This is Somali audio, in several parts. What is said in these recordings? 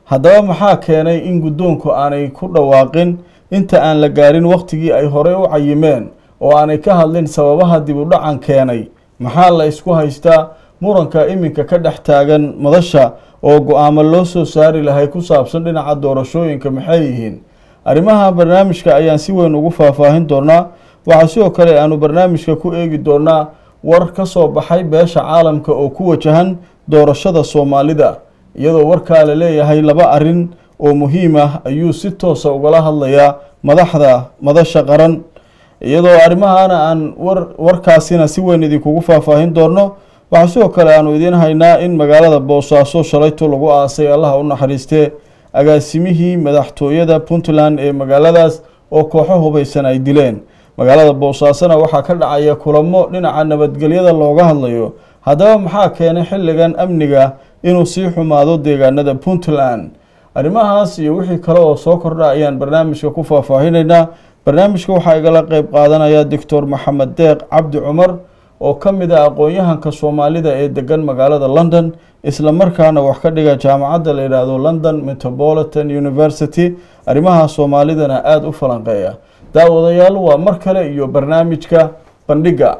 haddaba maxaa keenay in guddoonku aanay ku dhawaaqin inta aan la gaarin wakhtigii ay horey u cayimeen oo aanay ka hadlin sababaha dib u dhacan keenay maxaa la isku haystaa muranka iminka ka dhex taagan madasha oo go-aamo loo soo saari lahay ku saabsan dhinaca doorashooyinka maxay yihiin arrimaha barnaamijka ayaan si weyn ugu faahfaahin doonaa waxaa sidoo kale aanu barnaamijka ku eegi doonaa war ka soo baxay beesha caalamka oo ku wajahan doorashada soomaalida iyadoo warkaa la leeyahay laba arrin oo muhiim ah ayuu si toosa ugala hadlayaa madaxda madasha qaran iyadoo arrimahana aan war warkaasina si weyn idinkugu faahfaahin doonno waxaa sidoo kale aanu idiin haynaa in magaalada boosaaso shalayto lagu aasay allaha u naxariistee agaasimihii madaxtooyada puntland ee magaaladaas oo kooxo hubaysan ay dileen magaalada boosaasona waxaa ka dhacaya kulamo dhinaca nabadgelyada looga hadlayo haddaba maxaa keenay xilligan amniga inuu sii xumaado deegaanada puntland arrimahaas iyo wixii kale oo soo kordha ayaan barnaamijka ku faahfaahinaynaa barnaamijka waxaa igala qeyb qaadanaya doctor maxamed deeq cabdi cumar oo ka mid ah aqoon-yahanka soomaalida ee degan magaalada london isla markaana wax ka dhiga jaamacadda la yidhaahdo london metropolitan university arrimaha soomaalidana aada u falanqeeya daawadayaal waa mar kale iyo barnaamijka bandhiga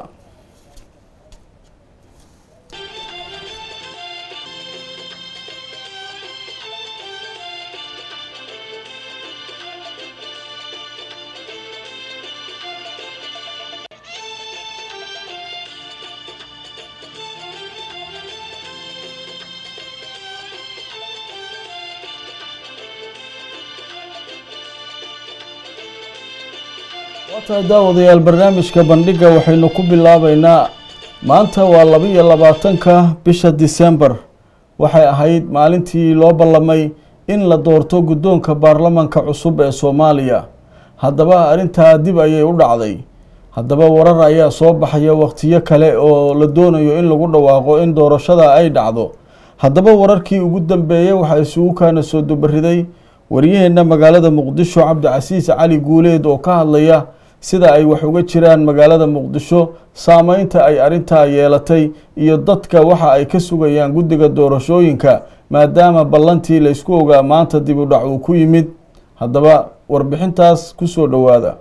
waatahay daawadayaal barnaamijka bandhiga waxaynu ku bilaabeynaa maanta waa laba iyo labaatanka bisha disembar waxay ahayd maalintii loo ballamay in la doorto guddoonka baarlamanka cusub ee soomaaliya haddaba arrintaa dib ayay u dhacday haddaba warar ayaa soo baxaya wakhtiyo kale oo la doonayo in lagu dhawaaqo in doorashada ay dhacdo haddaba wararkii ugu dambeeyey waxaa isugu kaana soo dubariday waryaheena magaalada muqdisho cabdicasiis cali guuleed oo ka hadlaya sida ay wax uga jiraan magaalada muqdisho saameynta ay arrintaa yeelatay iyo dadka waxa ay ka sugayaan guddiga doorashooyinka maadaama ballantii la isku ogaa maanta dib u dhac uu ku yimid haddaba warbixintaas ku soo dhowaada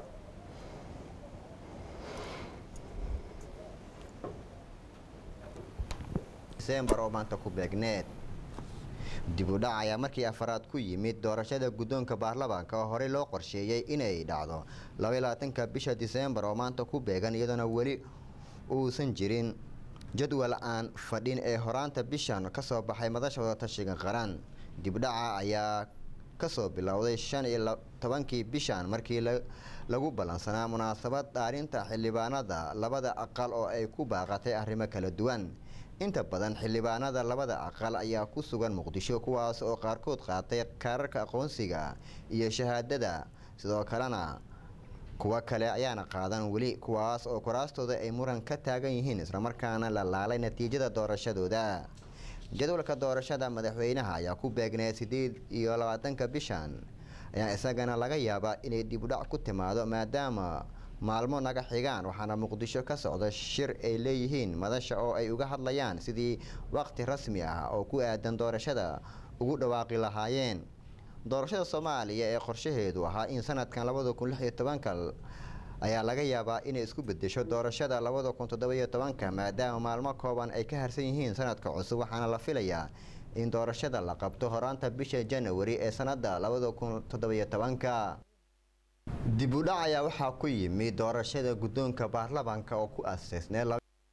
disembar oo maanta ku beegneed dib u dhac ayaa markii afaraad ku yimid doorashada guddoonka baarlamaanka oo horey loo qorsheeyey inay dhacdo labaatanka bisha disembar oo maanta ku beegan iyadoona weli uusan jirin jadwal aan fadhin ee horaanta bishan kasoo baxay madasha wadatashiga qaran dibdhaca ayaa kasoo bilowday shan iyo tobankii bishan markii lagu ballansanaa munaasabad dhaarinta xildhibaanada labada aqal oo ay ku baaqatay arrimo kala duwan inta badan xildhibaanada labada aqal ayaa ku sugan muqdisho kuwaas oo qaarkood qaatay kaararka aqoonsiga iyo shahaadada sidoo kalena kuwo kale ayaana qaadan weli kuwaas oo kuraastooda ay muran ka taagan yihiin islamarkaana la laalay natiijada doorashadooda jadwalka doorashada madaxweynaha ayaa ku beegneed sideed iyo labaatanka bishan ayaa isagana laga yaabaa inay dibudhac ku timaado maadaama maalmo naga xigaan waxaana muqdisho ka socda shir ay leeyihiin madasha oo ay uga hadlayaan sidii waqti rasmi ah oo ku aadan doorashada ugu dhawaaqi lahaayeen doorashada soomaaliya ee qorshaheedu ahaa in sanadkan labada kun lix iyo tobanka ayaa laga yaabaa inay isku bedesho doorashada labada kun toddoba-iyo tobanka maadaama maalmo kooban ay ka harsan yihiin sanadka cusub waxaana la filayaa in doorashada la qabto horaanta bisha janawari ee sanada labada kun toddoba-iyo tobanka dib u dhac ayaa waxaa ku yimid doorashada guddoonka baarlamaanka oo ku aseysnay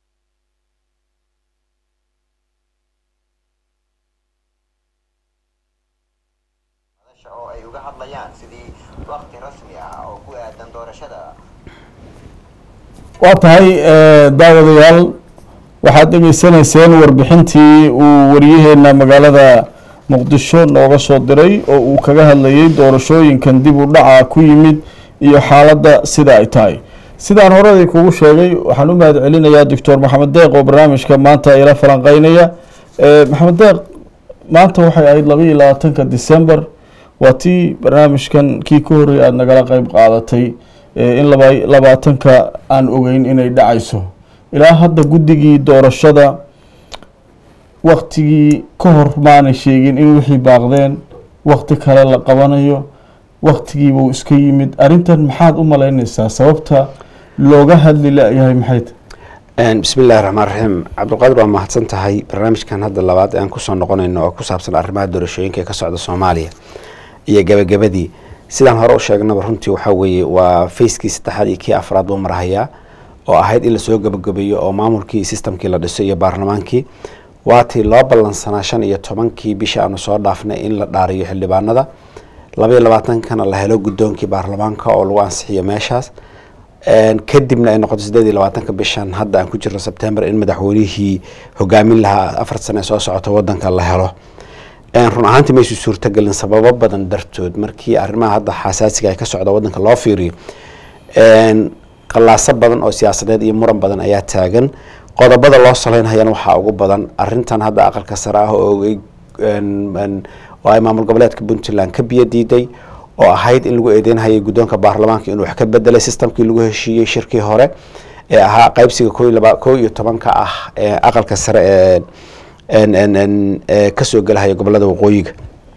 oo ay uga hadlayaan sidii waqti rasmi ah oo ku aadan doorashada waa tahay daawadayaal waxaad dhegeysanayseen warbixintii uu wariyaheena magaalada muqdisho nooga soo diray oo uu kaga hadlayay doorashooyinkan dib u dhaca ku yimid iyo xaaladda sida ay tahay sidaan horadii kugu sheegay waxaan u mahad celinayaa doctor maxamed deeq oo barnaamijka maanta ila falanqeynaya maxamed deeq maanta waxay ahayd laba iyo labaatanka december waa tii barnaamijkan kii ka horreeyay aada nagala qeyb qaadatay in laba labaatanka aan ogeyn inay dhacayso ilaa hadda guddigii doorashada waktigii ka hor maanay sheegin in wixii baaqdeen wakti kale la qabanayo waktigiibuu iska yimid arrintan maxaad u malaynaysaa sababta looga hadli la-yahay maxay tahay bismi illahi raxmaan raxiim cabdulqaadir waa mahadsan tahay barnaamijkan hadda labaad ee aan kusoo noqonayno oo ku saabsan arrimaha doorashooyinka ee ka socda soomaaliya iyo gebagabadii sidaan hore u sheegnaba runtii waxaa weeye waa facekii saddexaad iyo kii afraad buu marhayaa oo ahayd in lasoo gebagabeeyo oo maamulkii iyo sistamkii la dhiso iyo baarlamaankii waatii loo ballansanaa shan iyo tobankii bisha aanu soo dhaafnay in la dhaariyo xildhibaanada labaiyo labaatankana la helo guddoonkii baarlamaanka oo lagu ansixiyo meeshaas kadibna ay noqoto sideed iyo labaatanka bishan hadda aan ku jirno sebtember in madaxweynihii hogaamin lahaa afar sane soo socota wadanka la helo run ahaantii maysu suurtagelin sababo badan dartood markii arrimaha hadda xasaasiga ay ka socda wadanka loo fiiriyo qallaaso badan oo siyaasadeed iyo muran badan ayaa taagan qodobada loo saleynhayana waxaa ugu badan arintan hadda aqalka sare ah oo oo ay maamul goboleedka puntland ka biyo diiday oo ahayd in lagu eedeynhayay guddoonka baarlamaanka inuu wax ka bedelay sistamkii lagu heshiiyey shirkii hore ee ahaa qaybsiga ko iyo tobanka ah ee aqalka sare ee kasoo gelahaya gobolada waqooyiga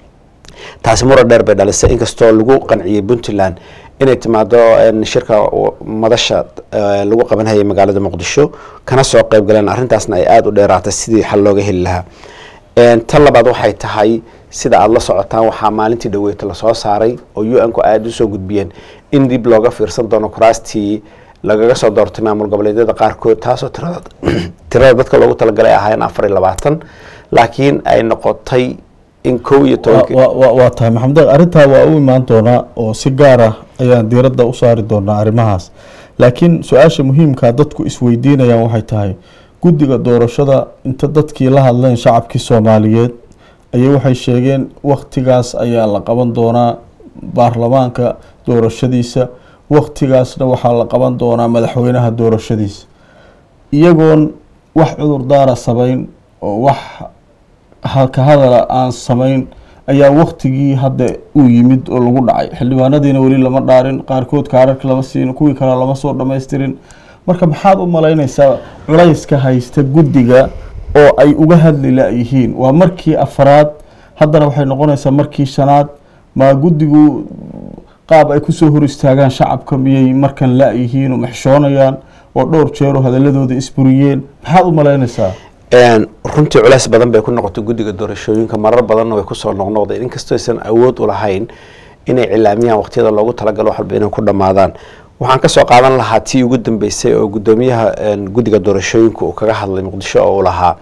taasi muran dheer bay dhalisay inkastoo lagu qanciyey puntland inay timaado shirka madasha lagu qabanhayay magaalada muqdisho kana soo qeyb galeen arrintaasna ay aada u dheeraatay sidii xal looga heli lahaa tan labaad waxay tahay sida aada la socotaan waxaa maalintii dhaweyta lasoo saaray oo u n ku aada usoo gudbiyeen in dib looga fiirsan doono kuraastii lagaga soo doortay maamul goboleedyada qaarkood taasoo tirada tirada dadka loogu talagalay ahaayeen afar iyo labaatan laakiin ay noqotay in kow iyo tobanki waa tahay maxamed deeq arrintaa waa u imaan doonaa oo si gaar ah ayaan diiradda u saari doonaa arrimahaas laakiin su-aasha muhiimkaa dadku isweydiinayaan waxay tahay guddiga doorashada inta dadkii la hadleen shacabkii soomaaliyeed ayay waxay sheegeen waktigaas ayaa la qaban doonaa baarlamaanka doorashadiisa waktigaasna waxaa la qaban doonaa madaxweynaha doorashadiisa iyagoon wax cudurdaara samayn oo wax halka hadala aan samayn ayaa waktigii hadda uu yimid oo lagu dhacay xildhibaanadiina weli lama dhaarin qaarkood kaararka lama siin kuwii kale lama soo dhamaystirin marka maxaad u malaynaysaa culayska haysta guddiga oo ay uga hadli la-yihiin waa markii afraad haddana waxay noqonaysaa markii shanaad maa guddigu qaab ay kusoo hor istaagaan shacabka miyay markan la-yihiin oo maxshoonayaan oo dhowr jeero hadaladooda isburiyeen maxaad u malaynaysaa runtii culays badan bay ku noqotay guddiga doorashooyinka marar badanna way kusoo noqnoqdeen inkastoo aysan awood u lahayn inay cilaamiyaan waqtiyada loogu talagalo wax walba inay ku dhammaadaan waxaan kasoo qaadan lahaa tii ugu dambeysay oo guddoomiyaha guddiga doorashooyinka uu kaga hadlay muqdisho oo uu lahaa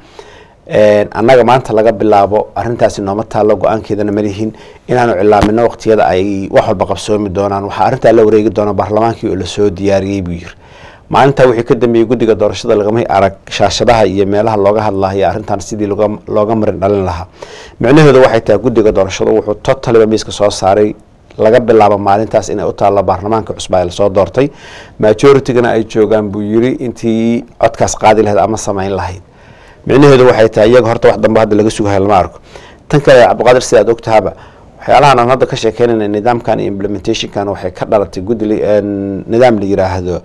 annaga maanta laga bilaabo arintaasi nooma taallo go-aankeedana malihin inaanu cilaamino waqtiyada ay wax walba qabsoomi doonaan waxaa arrintaa la wareegi doona baarlamaankii oo lasoo diyaariyey buu yiri maalintaa wixii ka dambeeyey guddiga doorashada lagamay arag shaashadaha iyo meelaha looga hadlahayo arrintan sidii looga marin dhalin lahaa micnaheedu waxay tahay guddiga doorashada wuxuu totaliba miiska soo saaray laga bilaabo maalintaas inay u taallo baarlamaanka cusba ee lasoo doortay majoritygana ay joogaan buu yiri intii codkaas qaadi lahayd ama samayn lahayd micnaheedu waxay tahay iyaga horta wax dambe hadda laga sugahay lama arko tan kale cabdiqaadir sida aad ogtahaba waxyaalahan aan hadda ka sheekeynayna nidaamkan iyo implementationkan waxay ka dhalatay guddi nidaam la yiraahdo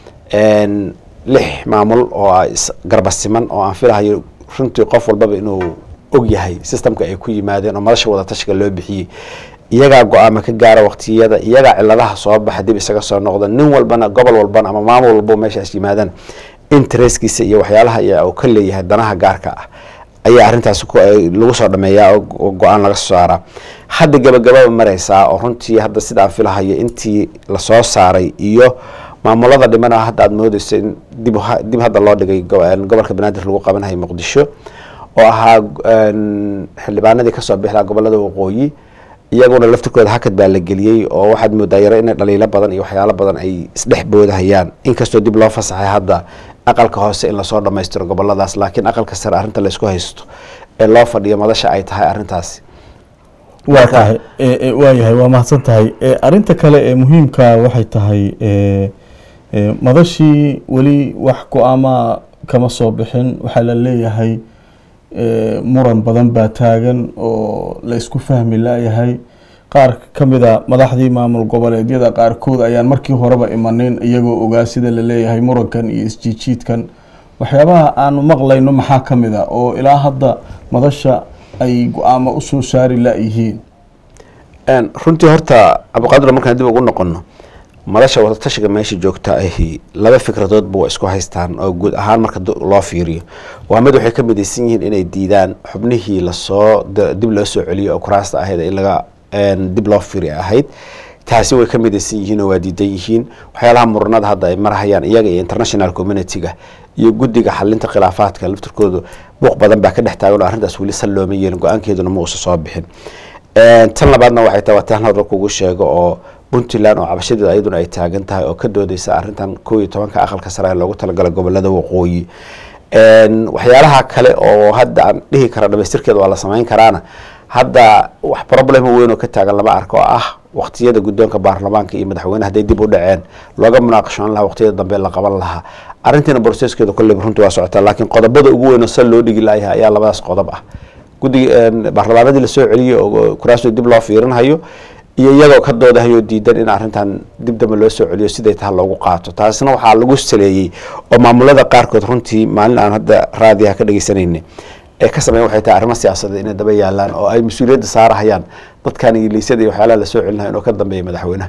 lix maamul oo garbasiman oo aan filahayo runtii qof walbaba inuu og yahay systemka ay ku yimaadeen oo madasha wadatashiga loo bixiyey iyagaa go-aama ka gaara waqtiyada iyagaa ciladaha soo baxa dib isaga soo noqda nin walbana gobol walbana ama maamul walbo meeshaas yimaadaan intereskiisa iyo waxyaalaha uu ka leeyahay danaha gaarka ah ayaa arrintaas lagu soo dhameeyaa oo go-aan laga soo saaraa hadda gabagababa mareysaa oo runtii hadda sida aan filahayo intii lasoo saaray iyo maamulada dhimana hadda aada moodeysa in dib dib hadda loo dhigay gobolka banaadir lagu qabanayo muqdisho oo ahaa xildhibaanadii kasoo bixi lahaa gobolada waqooyi iyaguna laftirkooda hakad baa la geliyey oo waxaad moodaa yaro inay dhaliilo badan iyo waxyaalo badan ay isdhex boodahayaan inkastoo dib loo fasaxay hadda aqalka hoose in lasoo dhamaystiro goboladaas laakiin aqalka sare arrinta laysku haysto ee loo fadhiyo madasha ay tahay arrintaasi waa tahay waayahay waa mahadsan tahay arinta kale ee muhiimka waxay tahay madashii weli wax go-aama kama soo bixin waxaa la leeyahay muran badan baa taagan oo la isku fahmi layahay qaar ka mida madaxdii maamul goboleedyada qaarkood ayaan markii horeba imanin iyagoo ogaa sida la leeyahay murankan iyo isjiijiidkan waxyaabaha aanu maqlayno maxaa ka mid a oo ilaa hadda madasha ay go-aamo usoo saari layihiin Een, runtii horta cabdiqaadir markaan dib ugu noqono madasha wadatashiga meesha joogta ahi laba fikradoodba waa isku haystaan oo guud ahaan marka du- loo fiiriyo waa mid waxay ka midaysan yihiin inay diidaan xubnihii lasoo d- dib loo soo celiyo oo kuraasta ahayd in laga een, dib loo fiiri ahayd taasi way ka midaysan yihiin oo waa diidan yihiin waxyaalaha muranada hadda ay marhayaan iyaga iyo international community-ga iyo guddiga xalinta khilaafaadka laftirkoodu buuq badan baa ka dhex taagan oo arrintaas weli sal looma yeelin go-aankeeduna ma uusa soo bixin Een, tan labaadna waxay tahay waa taan hore kugu sheego oo puntland oo cabashadeeda ayaduna ay taagan tahay oo ka doodeysa arrintan kow iyo tobanka aqalka sare ee loogu talagalay gobolada waqooyi Een, waxyaalaha kale oo hadda aan dhihi kara dhamaystirkeeda waa la samayn karaana hadda wax problema weyn oo ka taagan lama arko oo ah waqtiyada guddoonka baarlamaanka iyo madaxweyne hadday dib u dhaceen looga munaaqashoon lahaa waqtiyada dambe la qaban lahaa arrintiina boroseskeeda kolleyba runtii waa socotaa laakiin qodobada ugu weyn oo sal loo dhigi layahay ayaa labadaas qodob ah guddiga een, baarlamaanadii lasoo celiyey oo kuraasoo dib loo fiirinhayo iyo iyagoo ka doodahayo diidan in arrintan dib dambe loo soo celiyo siday taha loogu qaato taasina waxaa lagu saleeyey oo maamulada qaarkood runtii maalin aan hadda raadiyaha ka dhegeysanayna ee ka sameyn waxay tahay arrimo siyaasadeed inay daba yaalaan oo ay mas-uuliyadda saarahayaan dadkan ingiliisyada iyo waxyaalaha lasoo celinayo inuu ka dambeeya madaxweynaha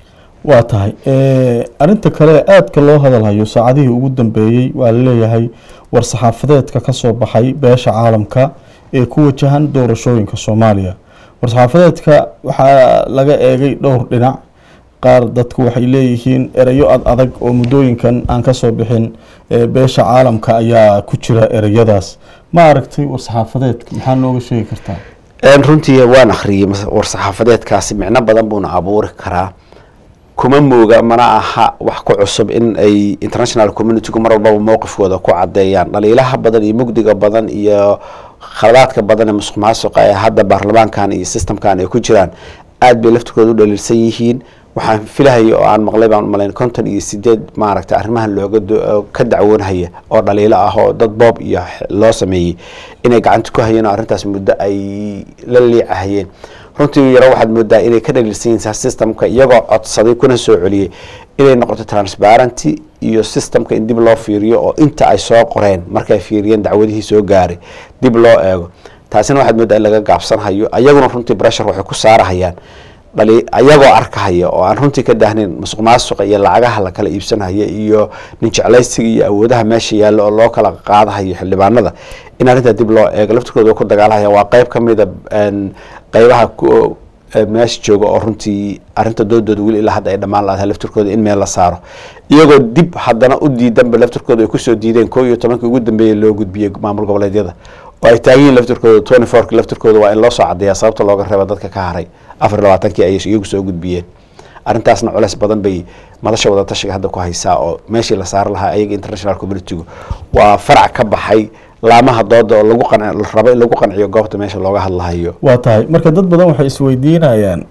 waa tahay arinta kale aadka loo hadalhayo saacadihii ugu dambeeyey waa laleeyahay war-saxaafadeedka ka soo baxay beesha caalamka ee ku wajahan doorashooyinka soomaaliya war-saxaafadeedka waxaa laga eegay dhowr dhinac qaar dadku waxay leeyihiin erayo ad adag oo muddooyinkan aan kasoo bixin ee beesha caalamka ayaa ku jira ereyadaas ma aragtay war-saxaafadeedka maxaa nooga sheegi kartaa Een, runtii waan akhriyey mas- war-saxaafadeedkaasi micno badan buuna abuuri karaa kuma mooga mana aha wax ku cusub in ay international communitygu mar walbaba mowqifkooda ku cadeeyaan dhaliilaha badan iyo mugdiga badan iyo khaladaadka badan ee musuq maasuqa ee hadda baarlamaankan iyo systemkan ay ku jiraan aad bay laftirkooda u dhaliilsan yihiin waxaan filahaya oo aan maqlay baan malayn konton iyo sideed maaragtay arrimahan looga do- ka dacwoonhaya oo dhaliilo ah oo dad boob iyo x- loo sameeyey inay gacanta ku hayeen oo arrintaas muddo ay la liicahayeen runtii yaro waxaad moodaa inay ka dhaliilsan yihiin systemka iyagoo codsaday kuna soo celiyey inay noqoto transparency iyo systemka in dib loo fiiriyo oo inta ay soo qoreen markay fiiriyeen dacwadihii soo gaaray dib loo eego taasina waxaad moodaa in laga gaabsanhayo ayaguna runtii pressure waxay ku saarahayaan dhali ayagoo arkahaya oo aan runtii ka daahnayn musuq maasuqa iyo lacagaha la kala iibsanaya iyo nin jeclaysiga iyo awoodaha meesha yaalla oo loo kala qaadahayo xildhibaanada in arrintaa dib loo eego laftirkooda ku dagaalahaya waa qeyb ka mida een, qeybaha ku- ee meesha jooga oo runtii arrinta doodooda weli ilaa hadda ay dhammaan laadahay laftirkooda in meel la saaro iyagoo dib haddana u diidanba laftirkooda ay kusoo diideen koo iyo tobankii ugu dambeeyay loo gudbiyey maamul goboleedyada oo ay taagan yihiin laftirkooda twenty fourki laftirkooda waa in loo soo cadeeyaa sababta looga reeba dadka ka haray afar iyo labaatankii ay iyagu soo gudbiyeen arrintaasna culeys badan bay madasha wadatashiga hadda ku haysaa oo meeshii la saari lahaa ayaga international communitygu waa farac ka baxay laamaha dooda oo lagu qanci la rabo in lagu qanciyo goobta meesha looga hadlahayo waa tahay marka dad badan waxay isweydiinayaan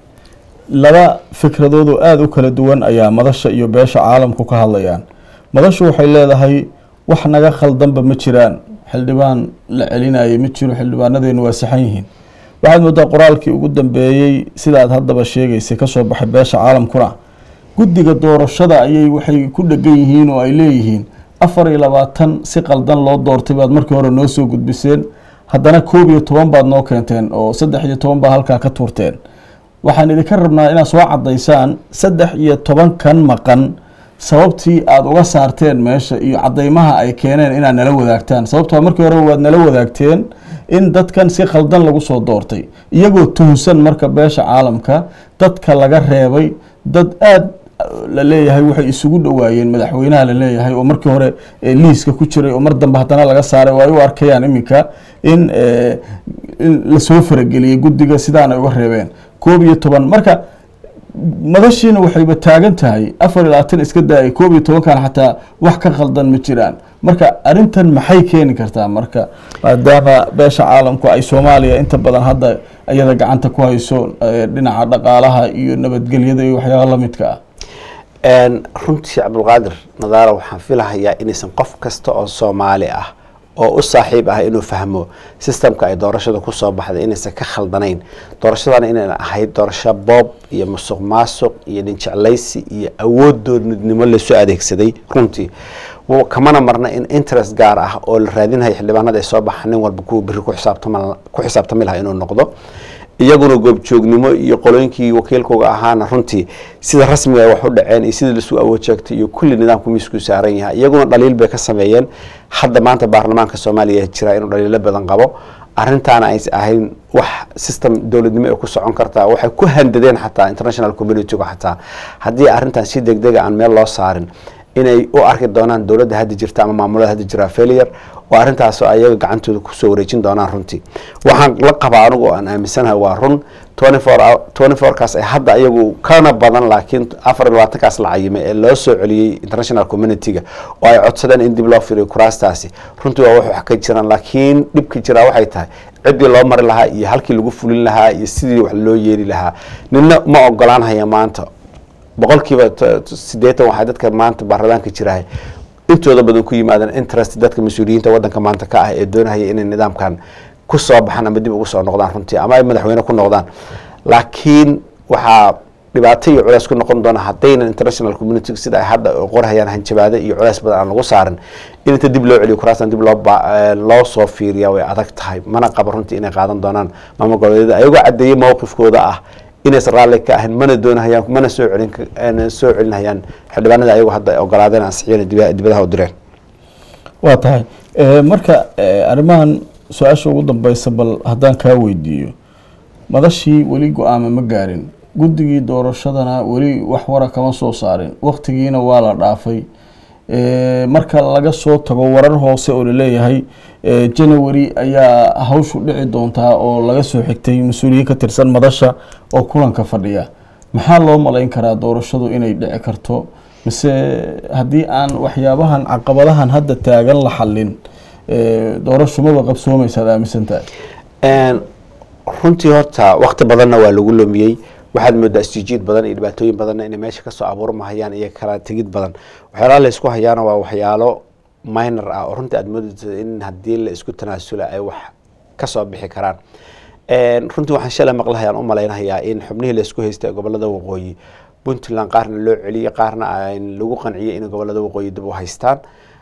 laba fikradood oo aada u kala duwan ayaa madasha iyo beesha caalamku ka hadlayaan madashu waxay leedahay wax naga khaldanba ma jiraan xildhibaan la celinaya ma jiro xildhibaanadeenu waa saxan yihiin waxaad moodaa qoraalkii ugu dambeeyey sidaad haddaba sheegaysay kasoo baxay beesha caalamkuna guddiga doorashada ayay waxay ku dhegan yihiin oo ay leeyihiin afar iyo labaatan si qaldan loo doortay baad markii hore noo soo gudbiseen haddana koob iyo toban baad noo keenteen oo saddex iyo toban baa halkaa ka tuurteen waxaan idinka rabnaa inaad soo cadaysaan saddex iyo tobankan maqan sababtii aada uga saarteen meesha iyo cadeymaha ay keeneen inaad nala wadaagtaan sababtoo markii hore waad nala wadaagteen in dadkan si khaldan lagu soo doortay iyagoo tuhunsan marka beesha caalamka dadka laga reebay dad aada la leeyahay waxay isugu dhowaayeen madaxweynaha la leeyahay oo markii hore eh, liiska ku jiray oo mar dambe haddana laga saaray oo ay u arkayaan iminka in eh, in lasoo farageliyey guddiga sidaan ay uga reebeen koob iyo toban marka madashiina waxayba taagan tahay afar iyo labaatan iska daayay koob iyo tobankan xataa wax ka khaldan ma jiraan marka arrintan maxay keeni kartaa marka maadaama beesha caalamku ay soomaaliya inta badan hadda iyada gacanta ku hayso eh, dhinaca dhaqaalaha iyo nabadgelyada iyo waxyaaba lamidka ah Een, runtii cabdulqaadir nadaara waxaan filahayaa inaysan qof kasta oo soomaali ah oo u saaxiib ah inuu fahmo sistemka ay doorashada kusoo baxday inaysan ka khaldanayn doorashadana inayna ahayd doorasho boob iyo musuq maasuq iyo dhinjeclaysi iyo awood doonidnimo lasoo adeegsaday runtii Wa- kamana marna in interest gaar ah oo la raadinaya xildhibaanada ay soo baxaan nin walba kuwa beri ku xisaabtama ku xisaabtami lahaa inuu noqdo iyaguna goobjoognimo iyo qolooyinkii wakiilkooga ahaana runtii sida rasmiga ay wax u dhaceen iyo sidii lasu awood sheegtay iyo kulli nidaamku miisku saaran yahay iyaguna dhaliil bay ka sameeyeen hadda maanta baarlamaanka soomaaliya jira inuu dhaliilo badan qabo arrintaana aysan ahayn wax system dowladnimo ay ku socon kartaa waxay ku handadeen xataa international communityga xataa haddii arrintan si degdega aan meel loo saarin inay u arki doonaan dowladda hadda jirta ama maamulada hadda jira failure oo arrintaas ayaga gacantooda kusoo wareejin doonaan runtii waxaan la qabaa anigu aan aaminsanahay waa run twenty four kaas ay hadda iyagu kana badan laakiin afar iyo labaatankaas la cayimay ee loo soo celiyey international communityga oo ay codsadeen in dib loo firiyo kuraastaasi runtii waa wax wax ka jiraan laakiin dhibka jiraa waxay tahay ciddii loo mari lahaa iyo halkii lagu fulin lahaa iyo sidii wax loo yeeli lahaa nina ma ogolaanhaya maanta boqolkiiba sideetan waxaa dadka maanta baarlamaanka jirahay intooda badan ku yimaadeen interest dadka mas-uuliyiinta wadanka maanta ka ah ee doonahaya inay nidaamkan ku soo baxaan ama dib ugu soo noqdaan runtii ama ay madaxweyne ku noqdaan laakiin waxaa dhibaato iyo culeys ku noqon doona haddaynan international community sida ay hadda qorhayaan hanjabaado iyo culeys badan aan lagu saarin in inta dib loo celiyo kuraastan dib loo loo soo fiiriya way adag tahay mana qaba runtii inay qaadan doonaan maamul goboleedyada ayagoo caddeeyey mowqifkooda ah inaysan raalli ka ahayn mana doonahayaan mana soo celin soo celinhayaan xildhibaanada ayagu hadda ogolaadeen ansixiyeen dibadaha u direen waa tahay marka arrimahan su-aasha ugu dambeysa bal haddaan kaa weydiiyo madashii weli go-aama ma gaarin guddigii doorashadana weli wax wara kama soo saarin waktigiina waa la dhaafay marka laga soo tago warar hoose oo laleeyahay january ayaa hawshu dhici doontaa oo laga soo xigtay mas-uuliyiin ka tirsan madasha oo kulanka fadhiya maxaa loo malayn karaa doorashadu inay dhici karto mise haddii aan waxyaabahan caqabadahan hadda taagan la xalin doorashu maba qabsoomaysaad aaminsantahay runtii horta wakti badanna waa lagu lumiyey waxaad moodaa isjijiid badan iyo dhibaatooyin badanna inay meesha kasoo abuurmahayaan iyo kala tegid badan waxyaalaha la isku hayaana waa waxyaalo minor ah oo runtii aad moodaysa in haddii la isku tanaasula ay wax kasoo bixi karaan runtii waxaan shalay maqlahayaan u malaynahayaa in xubnihii la isku haystay gobolada waqooyi puntland qaarna loo celiyey qaarna lagu qanciyey in gobolada waqooyi dib u haystaan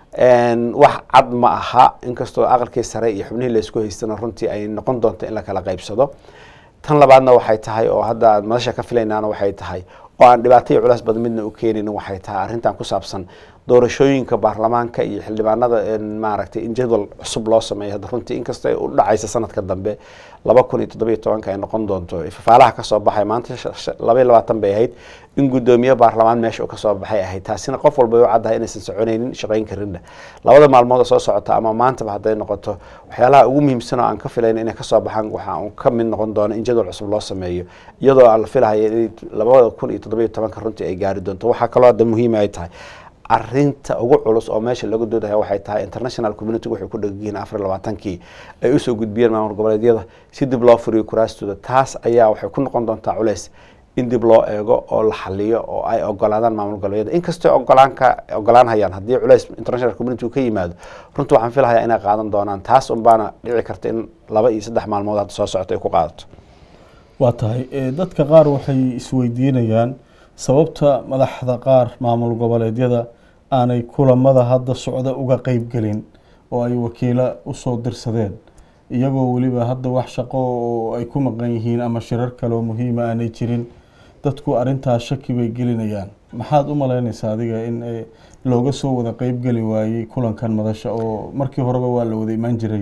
wax cad ma aha inkastoo aqalkii sare iyo xubnihii la isku haystana runtii ay noqon doonto in la kala qaybsado tan labaadna waxay tahay oo hadda aan madasha ka filaynaana waxay tahay oo aan dhibaato iyo culays badan midna u keenin waxay tahay arrintan ku saabsan doorashooyinka baarlamaanka iyo xildhibaanada maaragtay in jadwal cusub loo sameeyo hadda runtii inkastoo ay u dhacaysa sanadka dambe laba kun iyo toddobiyo tobanka ay noqon doonto fafaalaha kasoo baxay maanta laba iyo labaatan bay ahayd in guddoomiye baarlamaan meesha uu kasoo baxay ahayd taasina qof walba u caddahay inaysan soconaynin shaqayn karinna labada maalmood oo soo socota ama maantaba hadday noqoto waxyaalaha ugu muhiimsan oo aan ka filayna inay kasoo baxaan waxaa uu ka mid noqon doono in jadwal cusub loo sameeyo iyadoo aan la filahaya in labada kun iyo toddobiyo tobanka runtii ay gaari doonto waxaa kaloo hadda muhiima ay tahay arinta ugu culus oo meesha laga doodaya waxay tahay international community waxay ku dhegyihiin afar labaatankii ay usoo gudbiyeen maamul goboleedyada si dib loo furiyo kuraastooda taas ayaa waxay ku noqon doontaa culeys in dib loo eego oo la xaliyo oo ay ogolaadaan maamul goboleedyada inkastoo ogolaanka ogolaanhayaan haddii culeys international community uu ka yimaado runtii waxaan filahayaa inay qaadan doonaan taas unbaana dhici karta in laba iyo saddex maalmood hadda soo socota ay ku qaadato waa tahay dadka qaar waxay isweydiinayaan sababta madaxda qaar maamul goboleedyada aanay kulamada hadda socda uga qeyb gelin oo ay wakiilo usoo dirsadeen iyagoo weliba hadda wax shaqo oo ay ku maqan yihiin ama shirar kale oo muhiima aanay jirin dadku arintaas shaki bay gelinayaan maxaad u malaynaysaa adiga in looga soo wada qeyb geli waayey kulankan madasha oo markii horeba waa la wada imaan jiray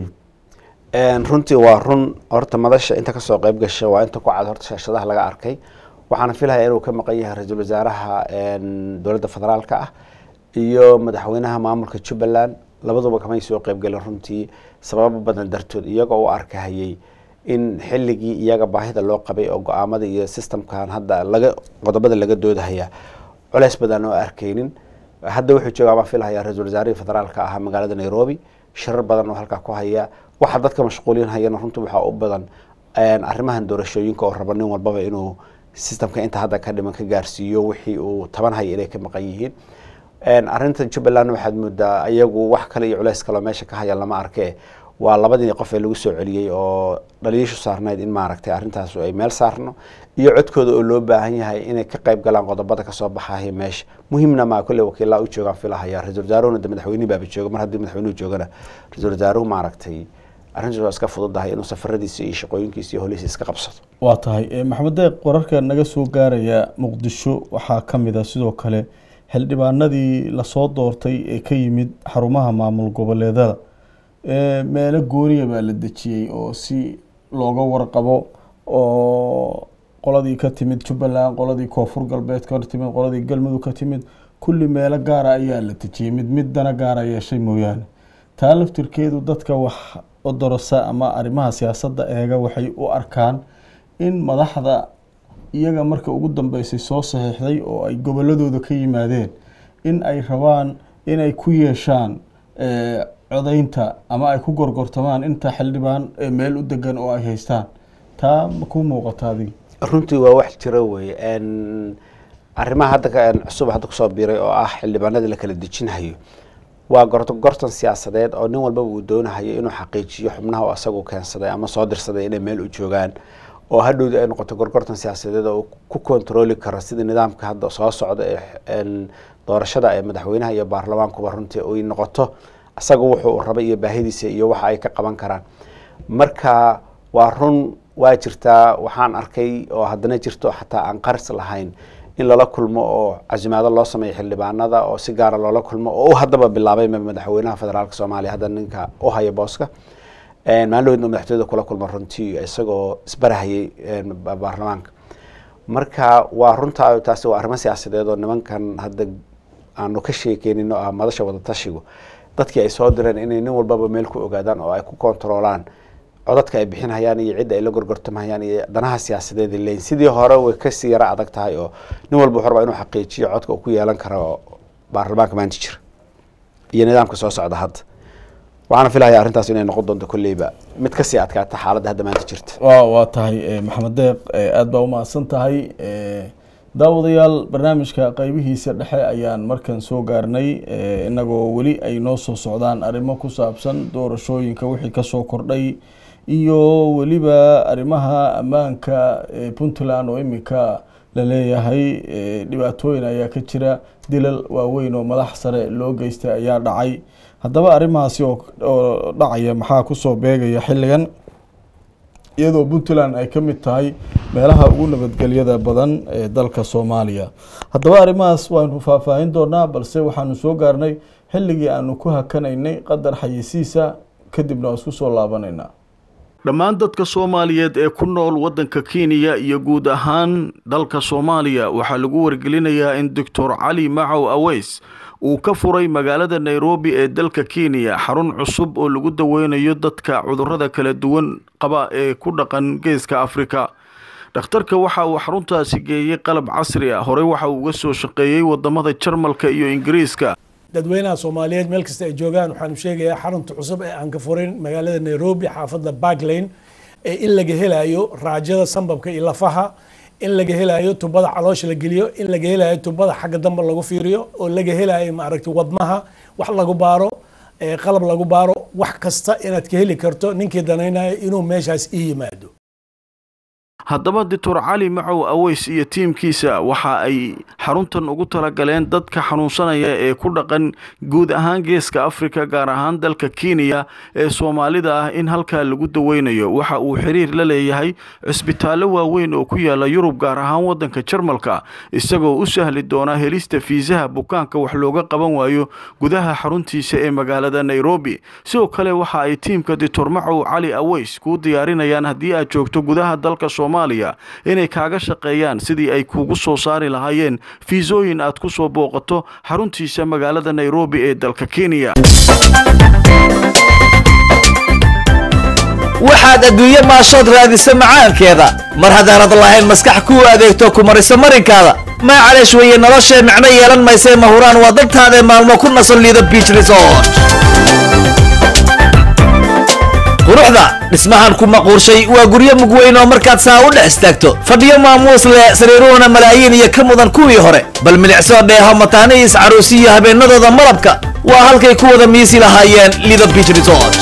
runtii waa run horta madasha inta kasoo qeyb gasha waa inta ku cad horta shaashadaha laga arkay waxaana filaya inuu ka maqan yahay ra-iisul wasaaraha dowladda federaalka ah iyo madaxweynaha maamulka jubbaland labaduba kamay soo qeybgelin runtii sababo badan dartood iyagoo u arkahayay in xilligii iyaga baahida loo qabay oo go-aamada iyo systemkan hadda laga qodobada laga doodahaya culeys badan oo arkaynin hadda wuxuu jooga baan filahaya ra-iisul wasaarihii federaalka ahaa magaalada nairobi shirar badan oo halkaa ku haya waxa dadka mashquulin hayana runtii waxaa u badan arrimahan doorashooyinka oo raba nin walbaba inuu systemka inta hadda ka dhiman ka gaarsiiyo wixii uu taban haya inay ka maqan yihiin arrinta jubbaland waxaad moodaa iyagu wax kale iyo culeys kaleo meesha ka haya lama arke waa labadii qof ee lagu soo celiyey oo dhaliishu saarnayd in maaragtay arrintaas ay meel saarno iyo codkooda oo loo baahan yahay inay ka qayb galaan qodobada kasoo baxaya meesha muhiimna maa kolley wakiilaa u joogaan filahaya ra-isul wasaaruhuna de madaxweynihi baaba jooga mar haddii madaxweynuhu joogana ra-isul wasaaruhu maaragtay arrintaas waa iska fududahay inuu safaradiisa iyo shaqooyinkiisa iyo holihiisa iska qabsado waa tahay maxamed deeq wararka naga soo gaaraya muqdisho waxaa ka mid a sidoo kale xildhibaanadii lasoo doortay ee ka yimid xarumaha maamul goboleedada meelo gooniya baa la dejiyey oo si looga warqabo oo qoladii ka timid jubbaland qoladii koonfur galbeed ka timid qoladii galmudug ka timid kulli meelo gaara ayaa la dejiyey mid mid dana gaara yeeshay mooyaane taa laftirkeedu dadka wax odorosa ama arrimaha siyaasadda eega waxay u arkaan in madaxda iyaga marka ugu dambeysay soo saxiixday oo ay goboladooda ka yimaadeen in ay rabaan inay ku yeeshaan codaynta ama ay ku gorgortamaan inta xildhibaan meel u degan oo ay haystaan taa ma ku muuqata adiga runtii waa wax jira wey arrimaha hadda cusub hadda kusoo biiray oo ah xildhibaanadii la kala dejinhayo waa gorto gortan siyaasadeed oo nin walbaba uu doonahayo inuu xaqiijiyo xubnaha oo asagu keensaday ama soo dirsaday inay meel u joogaan oo hadhowda ay noqoto gorgortan siyaasadeed oo ku kontrooli karo sidii nidaamka hadda soo socda ee doorashada ee madaxweynaha iyo baarlamaankuba runtii ay noqoto asaga wuxuu rabay iyo baahidiisa iyo waxa ay ka qaban karaan marka waa run waa jirtaa waxaan arkay oo haddana jirto xataa aan qaris lahayn in lala kulmo oo casimaado loo sameeyo xildhibaanada oo si gaara loola kulmo oo u haddaba bilaabay madaxweynaha federaalk soomaaliya hadda ninka u haya booska maalin madaxtooyada kula kulma runtii isagoo isbarahayay baarlamaanka marka waa runtaa taasi waa arrimo siyaasadeed oo nimankan hadda aanu ka sheekeynin oo ah madasha wadatashigu dadkii ay soo direen inay nin walbaba meel ku ogaadaan oo ay ku kontaroolaan codadka ay bixinhayaan iyo cidda ay la gorgortamhayaan iyo danaha siyaasadeed leyn sidii hore way kasii yaro adag tahay oo nin walba wuxuu rabaa inuu xaqiijiyo codka uu ku yeelan karo baarlamaanka maanta jira iyo nidaamka soo socda hadda waxaana filaya arrintaas inay noqon doonto kolleyba mid kasii adkaata xaaladda hadda maanta jirta wa waa tahay maxamed deeq aada baa umahadsan tahay daawadayaal barnaamijka qeybihiisa dhexe ayaan markan soo gaarnay inagoo weli ay noo soo socdaan arrimo ku saabsan doorashooyinka wixii kasoo kordhay iyo weliba arrimaha ammaanka puntland oo iminka laleeyahay dhibaatooyin ayaa ka jira dilal waaweyn oo madax sare loo geystay ayaa dhacay haddaba arrimahaasi oo dhacaya maxaa kusoo beegaya xilligan iyadoo puntland ay ka mid tahay meelaha ugu nabadgelyada badan ee dalka soomaaliya haddaba arrimahaas waanu faahfaahin doonaa balse waxaanu soo gaarnay xilligii aanu ku hakanaynay qadar xayisiisa kadibna waa isku soo laabanaynaa dhammaan dadka soomaaliyeed ee ku nool waddanka kenya iyo guud ahaan dalka soomaaliya waxaa lagu wargelinayaa in doctor cali macow aweys uu ka furay magaalada nairobi ee dalka kenya xarun cusub oo lagu daweynayo dadka cudurrada kala duwan qaba ee ku dhaqan geeska afrika dhakhtarka waxa uu xaruntaasi geeyey qalab casri ah horey waxa uu uga soo shaqeeyey wadamada jarmalka iyo ingiriiska dadweynaha soomaaliyeed meel kasta ay joogaan waxaanu sheegayaa xarunta cusub ee aan ka furin magaalada nairobi xaafadda barklane ee in laga helayo raajada sambabka iyo lafaha in laga helayo tubada caloosha la geliyo in laga helayo tubada xagga dambe lagu fiiriyo oo laga helayo maaragtay wadnaha wax lagu baaro qalab lagu baaro wax kasta inaad ka heli karto ninkii danaynayo inuu meeshaas ii yimaado haddaba doctor cali macow aweys iyo tiimkiisa waxa ay xaruntan ugu talagaleen dadka xanuunsanaya ee ku dhaqan guud ahaan geeska afrika gaar ahaan dalka kenya ee soomaalida ah in halkaa lagu daweynayo waxa uu xiriir la leeyahay cisbitaallo waaweyn oo ku yaala yurub gaar ahaan waddanka jarmalka isagoo u sahli doona helista fiisaha bukaanka wax looga qaban waayo gudaha xaruntiisa ee magaalada nairobi sidoo kale waxa ay tiimka doctor macow cali aweys kuu diyaarinayaan haddii aad joogto gudaha dalka inay kaaga shaqeeyaan sidii ay kuugu soo saari lahaayeen fiisooyin aad ku soo booqato xaruntiisa magaalada nairobi ee dalka kenya waxaad adduunye maashood raadisa macaankeeda mar haddaanad lahayn maskax kuu adeegto ku mariso marinkaada maa caleesh weeye noloshee micno yeelan maysee mahuraan waa dadtaadae maalmo ku nasan liida biich resort quruxda dhismahan ku maquurshay waa guryo mugweyn oo markaad saa u dhex istaagto fadhiyo maamuus leh sariiruhuna malaayiin iyo ka mudan kuwii hore bal milicsoo dheeho mataanihiis caruusi iyo habeennadooda malabka waa halkay ku wada miisi lahaayeen lido biich resort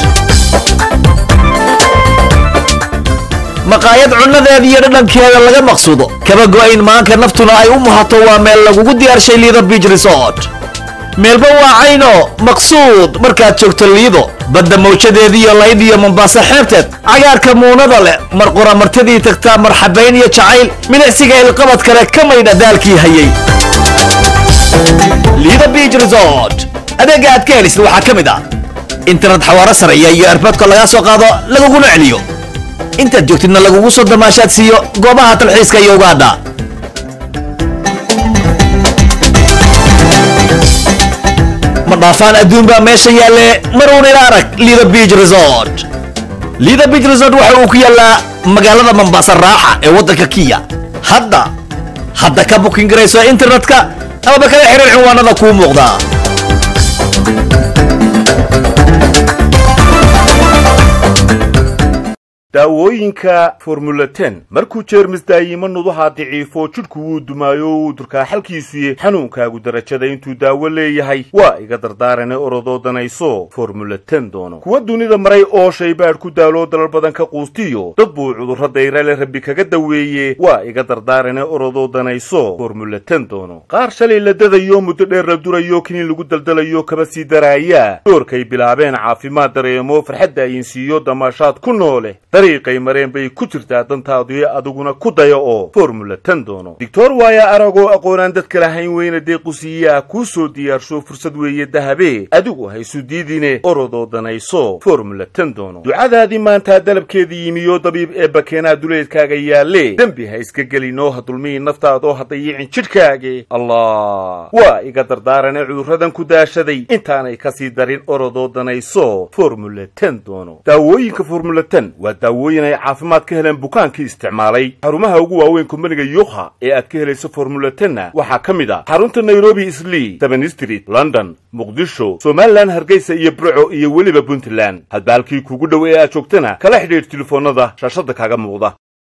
maqaayad cunnadeeda iyo dhadhankeeda laga maqsuudo kaba go'ayn maanka naftuna ay u muhato waa meel lagugu diyaarshay lido biich resort meelba waa cayno maqsuud markaad joogto liido badda mawjadeediiyo laydh iyo mombaaso xeebteed cagaarka muunada leh mar qura martidii tagtaa marxabayn iyo jacayl milicsiga ilqabad kale ka maydha daalkii hayay liido beach resort adeega aad ka helisid waxaa ka mid ah internet xawaaro sareeya iyo erboodka lagaa soo qaado laguguna celiyo intaad joogtidna lagugu soo damaashaad siiyo goobaha talxiiska iyo ugaadha ma dhaafaan adduun baa meesha yaalle maruun ila arag liida beach resort liida beach resort waxa uu ku yaallaa magaalada mombasa raaxa ee waddanka kiya hadda hadda ka bukin garayso internetka amaba kala xiriir cinwaanada kuu muuqda daawooyinka formula ten markuu jeermis daayimo nuduhaa daciifo jidhku wuu dumaayo wuu durkaa xalkiisuye xanuunkaagu darajada intuu daawo leeyahay waa iga dardaarane orodoo danayso formula ten doono kuwa dunida maray oo shaybaadh ku daaloo dalal badan ka quustiyo dad buu cudurro dayrale rabbi kaga daweeye waa iga dardaarane orodoo danayso formula ten doono qaar shalay la dadayo muddo dheer la durayo kiniin lagu daldalayo kaba sii daraaya doorkay bilaabeen caafimaad dareemo farxadda ayinsiiyo damaashaad ku noole dariiqay mareen bay ku jirtaa dantaadii adiguna ku daya oo formula ten doono doctor waaya aragoo aqoonaan dadka lahayn weyna deequsiiyaa kuu soo diyaarsho fursad weeye dahabe adigu haysu diidine orodoo danayso formula ten doono ducadaadii maantaa dalabkeedii yimiyo dabiib ee bakeenaa duleedkaaga yaalle dembi ha iska gelinoo ha dulmihi naftaadoo ha dayicin jidhkaage allah waa iga dardaarane cudurradan ku daashaday intaanay kasii darin orodoo danayso formula ten doono daawooyinka formula ten waa daawooyin ay caafimaad ka heleen bukaankii isticmaalay xarumaha ugu waaweyn kumbaniga yukha ee aad ka helayso formula tenna waxaa ka mid ah xarunta nairobi islii seven street london muqdisho somalilan hargeysa iyo burco iyo weliba puntland hadba halkii kuugu dhow ee aad joogtana kala xidhiidh telefoonnada shaashadda kaaga muuqda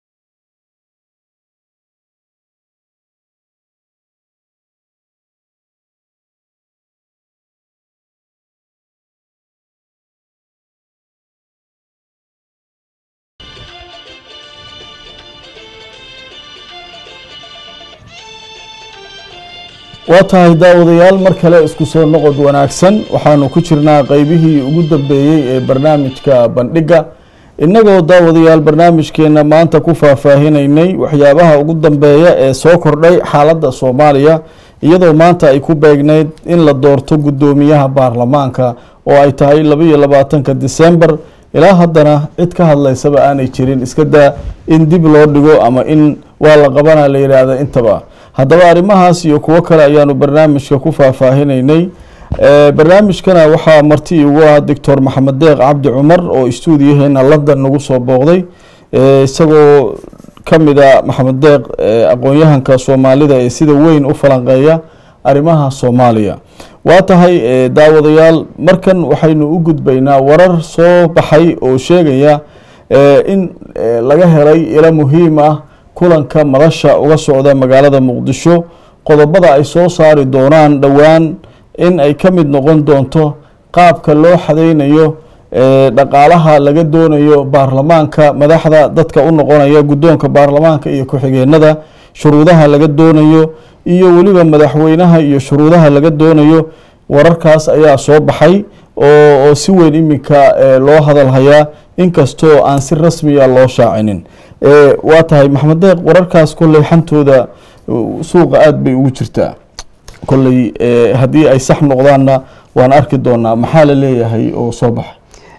waa tahay daawadayaal mar kale isku soo noqod wanaagsan waxaanu ku jirnaa qeybihii ugu dambeeyey ee barnaamijka bandhigga innagoo daawadayaal barnaamijkeena maanta ku faahfaahinaynay waxyaabaha ugu dambeeya ee soo kordhay xaaladda soomaaliya iyadoo maanta ay ku beegneyd in la doorto guddoomiyaha baarlamaanka oo ay tahay labaiyo labaatanka disembar ilaa haddana cid ka hadlaysaba aanay jirin iska daa in dib loo dhigo ama in waa la qabana la yidhaahda intaba haddaba arrimahaas iyo kuwo kale ayaanu barnaamijka ku faahfaahinaynay barnaamijkana waxaa marti ugu ah doctor maxamed deeq cabdi cumar oo stuudiyaheena london nagu soo booqday isagoo ka mid a maxamed deeq aqoon-yahanka soomaalida ee sida weyn u falanqeeya arrimaha soomaaliya waa tahay daawadayaal markan waxaynu u gudbaynaa warar soo baxay oo sheegaya in laga helay ilo muhiim ah kulanka madasha uga socda magaalada muqdisho qodobada ay soo saari doonaan dhowaan in ay ka mid noqon doonto qaabka loo xadeynayo dhaqaalaha laga doonayo baarlamaanka madaxda dadka u noqonaya guddoonka baarlamaanka iyo ku-xigeenada shuruudaha laga doonayo iyo weliba madaxweynaha iyo shuruudaha laga doonayo wararkaas ayaa soo baxay oo si weyn iminka loo hadalhayaa inkastoo aan si rasmiya loo shaacinin waa tahay maxamed deeq wararkaas kolley xantooda suuqa aada bay ugu jirtaa kolley haddii ay sax noqdaanna waan arki doonaa maxaa la leeyahay oo soo baxay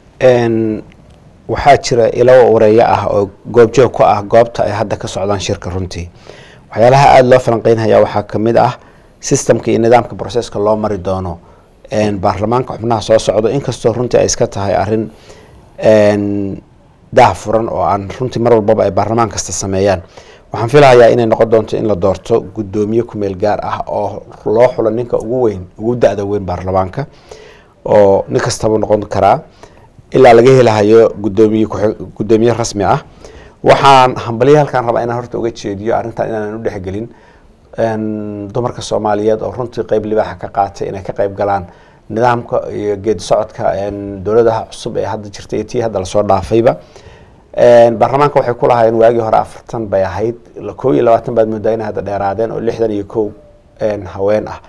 waxaa jira ilo wareeyo ah oo goobjoog ku ah goobta ay hadda ka socdaan shirka runtii waxyaalaha aada loo falanqeynhaya waxaa kamid ah systemka iyo nidaamka broceska loo mari doono baarlamaanka xubnaha soo socdo inkastoo runtii ay iska tahay arin daah furan oo aan runtii mar walbaba ay baarlamaan kasta sameeyaan waxaan filahayaa inay noqon doonto in la doorto guddoomiye kumeel gaar ah oo loo xulo ninka ugu weyn ugu da-da weyn baarlamaanka oo nin kastaba noqon karaa ilaa laga helahayo gudoomiye guddoomiye rasmi ah waxaan hambalyo halkaan rabaa inaan horta uga jeediyo arrintan inaanan u dhexgelin dumarka soomaaliyeed oo runtii qeyb libaaxa ka qaatay inay ka qeyb galaan nidaamka iyo geedi socodka dowladaha cusub ee hadda jirta iyo tii hadda lasoo dhaafayba baarlamaanka waxay ku lahaayeen waagii hore afartan bay ahayd kow iyo labaatan baad moodaa inay hadda dheeraadeen oo lixdan iyo kow haween ah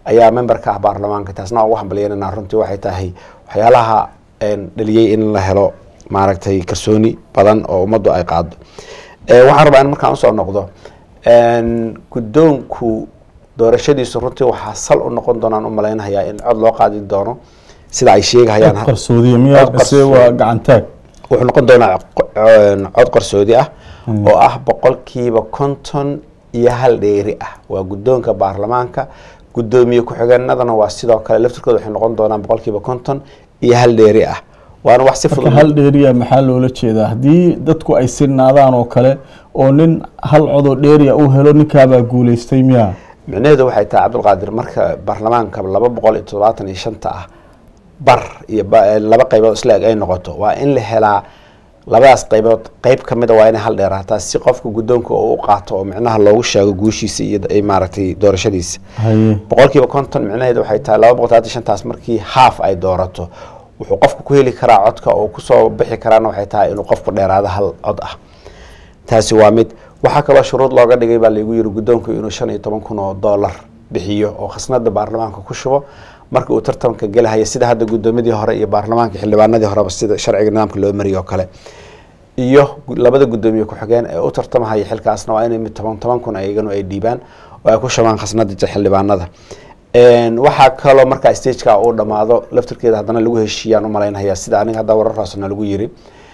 ayaa member ka ah baarlamaanka taasna waa ugu hambalyeynana runtii waxay tahay waxyaalaha een, dhaliyey in la helo maaragtay kalsooni badan oo ummaddu ay qaado Eh, waxaan rabaa in markaan usoo noqdo een, guddoonku doorashadiisu runtii waxaa sal u noqon doonaan u malaynayaa in cod loo qaadi doono sida ay sheegahayaan cod qarsoodiya miyaa Cod mise qarsoodi. waa gacantaag wuxuu noqon doonaa qo- een, cod qarsoodi ah oo ah boqolkiiba konton iyo hal dheeri ah waa guddoonka baarlamaanka guddoomiye ku-xigeenadana waa sidoo kale laftirkooda waxay noqon doonaan boqolkiiba konton iyo hal dheeri ah waana wax si marka fudud hal dheeriya maxaa loola jeedaa haddii dadku ay sinaadaan oo kale oo nin hal codoo dheeriya uu helo ninkaabaa guuleystay miyaa micnaheedu waxay tahay cabdulqaadir marka baarlamaanka laba boqol iyo toddobaatan iyo shanta ah bar iyo ba- eh, laba qaybood isla eg ay noqoto waa in la helaa labadaas qaybood qayb ka mid a waa inay hal dheeraataa si qofka guddoonka uu u qaato oo micnaha loogu sheego guushiisa iyo iyo maaragtay doorashadiisa haye boqolkiiba konton micnaheedu waxay tahay laba boqol toddobaatan iyo shantaas markii haaf ay doorato wuxuu qofku ku heli karaa codka oo kusoo bixi karaana waxay tahay inuu qofku dheeraado hal cod ah taasi waa mid waxaa kaloo shuruud looga dhigay baa laygu yiri guddoonku inuu shan iyo toban kun oo dollar bixiyo oo khasnada baarlamaanka ku shubo marka uu tartanka gelahaya sida hadda guddoomadii hore iyo baarlamaanka xildhibaanadii horeba sida sharciga nidaamka loo mariyo oo kale iyo gu- labada guddoomiye ku-xigeen ee u tartamahaya xilkaasna waa inay mid toban toban kun ayaganu ay dhiibaan oo ay ku shubaan khasnada xildhibaanada Een, waxaa kaloo markaa stageka uu dhammaado laftirkeeda haddana lagu heshiiyaan u malaynaya sida aniga hadda wararkaasna lagu yiri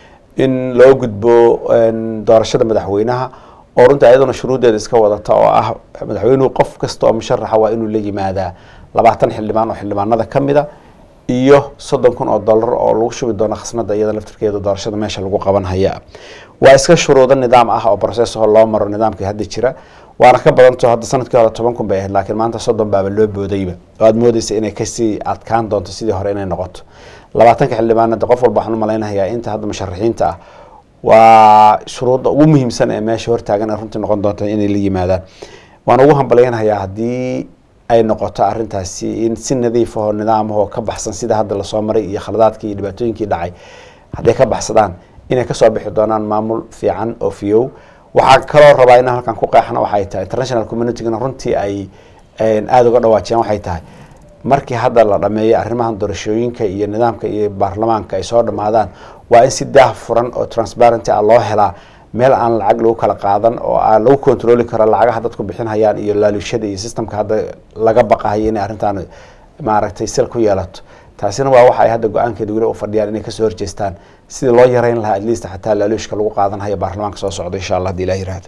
in loo gudbo een, doorashada madaxweynaha oo runtii ayaduna shuruuddeeda iska wadata oo ah madaxweynuhu qof kasta oo musharaxa waa inuu la yimaadaa labaatan xildhibaan oo xildhibaanada ka mid a iyo soddon kun oo dollar oo lagu shubi doono khasnada iyada laftirkeeda doorashada meesha lagu qaban haya waa iska shuruudo nidaam ah oo process oo loo maro nidaamkii hadda jira waana ka badanto hadda sanadkii hore toban kun bay ahayd laakiin maanta soddon baaba loo boodayba oo aad moodeysa inay kasii adkaan doonto sidii hore inay noqoto labaatanka xildhibaanada qof walba waxaan u malaynayaa inta hadda musharaxiinta ah waa shuruudda ugu muhiimsan ee meesha hortaagan ee runtii noqon doonta inay la yimaadaan waan ugu hambalyanayaa haddii ay noqoto arrintaasi in si nadiif ahoo nidaam ahoo ka baxsan sida hadda lasoo maray iyo khaladaadkii iyo dhibaatooyinkii dhacay hadday ka baxsadaan inay kasoo bixi doonaan maamul fiican oo fiyow waxaa kaloo rabaa inaan halkan ku qeexna waxay tahay international communitygana runtii ay een, aada uga dhawaajiyaan waxay tahay markii hadda la dhameeyo arrimahan doorashooyinka iyo nidaamka iyo baarlamaanka ay soo dhammaadaan waa in si daah furan oo transparency ah loo helaa meel aan lacag lagu kala qaadan oo aan lagu kontroli karo lacagaha dadku bixinhayaan iyo laaluushada iyo systemka hadda laga baqahayo inay arrintan maaragtay sil ku yeelato taasina waa waxa ay hadda go-aankeeda weli u fadhiyaan inay kasoo horjeestaan sidii loo yareyn lahaa at least xataa laaluushka lagu qaadanhayo baarlamaanka soo socda insha allah hadii ilaah yiraahdo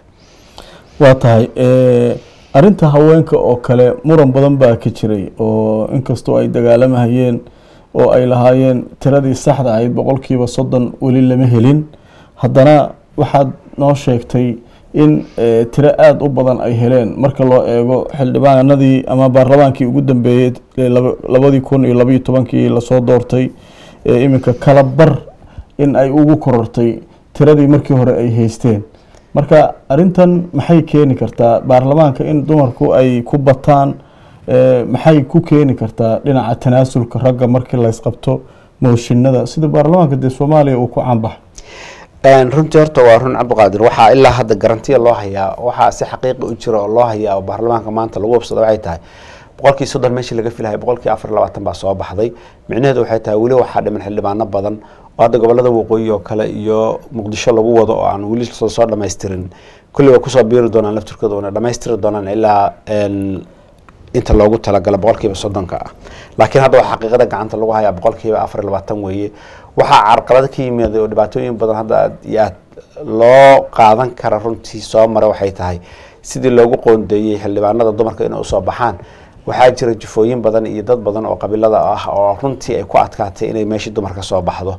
waa tahay eh, arrinta haweenka oo kale muran badan baa ka jiray oo inkastoo ay dagaalamahayeen oo ay lahaayeen tiradii saxda ahayd boqolkiiba soddon weli lama helin haddana waxaad noo sheegtay in eh, tiro aada u badan ay heleen marka loo eego xildhibaanadii ama baarlamaankii ugu dambeeyey ee laba- labadii kun iyo labaiyo tobankii lasoo doortay ee iminka kala bar in ay ugu korortay tiradii markii hore ay haysteen marka arrintan maxay keeni kartaa baarlamaanka in dumarku ay ku bataan eh, maxay ku keeni kartaa dhinaca tanaasulka ragga markii laysqabto mooshinada sida baarlamaanka dee soomaaliya uu ku caanbaxay Een, runtii horta waa run cabdiqaadir waxaa ilaa hadda garantiya loo hayaa waxaa si xaqiiqi u jira oo loo hayaa oo baarlamaanka maanta lagu wabsada waxay tahay boqolkii soddon meeshii laga filaya boqolkii afar iyo labaatan baa soo baxday micnaheedu waxay tahay weli waxaa dhiman xildhibaano badan oo hadda gobolada waqooyi oo kale iyo muqdisho lagu wado oo aan weli soo soo dhammaystirin kulli way kusoo biiri doonaan laftirkooda wana dhammaystiri doonaan ilaa een, inta loogu talagala boqolkiiba soddonka ah laakiin hadda waa xaqiiqada gacanta lagu hayaa boqolkiiba afar iyo labaatan weeye waxaa carqalado ka yimid oo dhibaatooyin badan hadda aad iyo aad loo qaadan kara runtii soo mara waxay tahay sidii loogu qoondeeyey xildhibaanada dumarka inay usoo baxaan waxaa jira jufooyin badan iyo dad badan oo qabiilada ah oo runtii ay ku adkaatay inay meeshii dumarka soo baxdo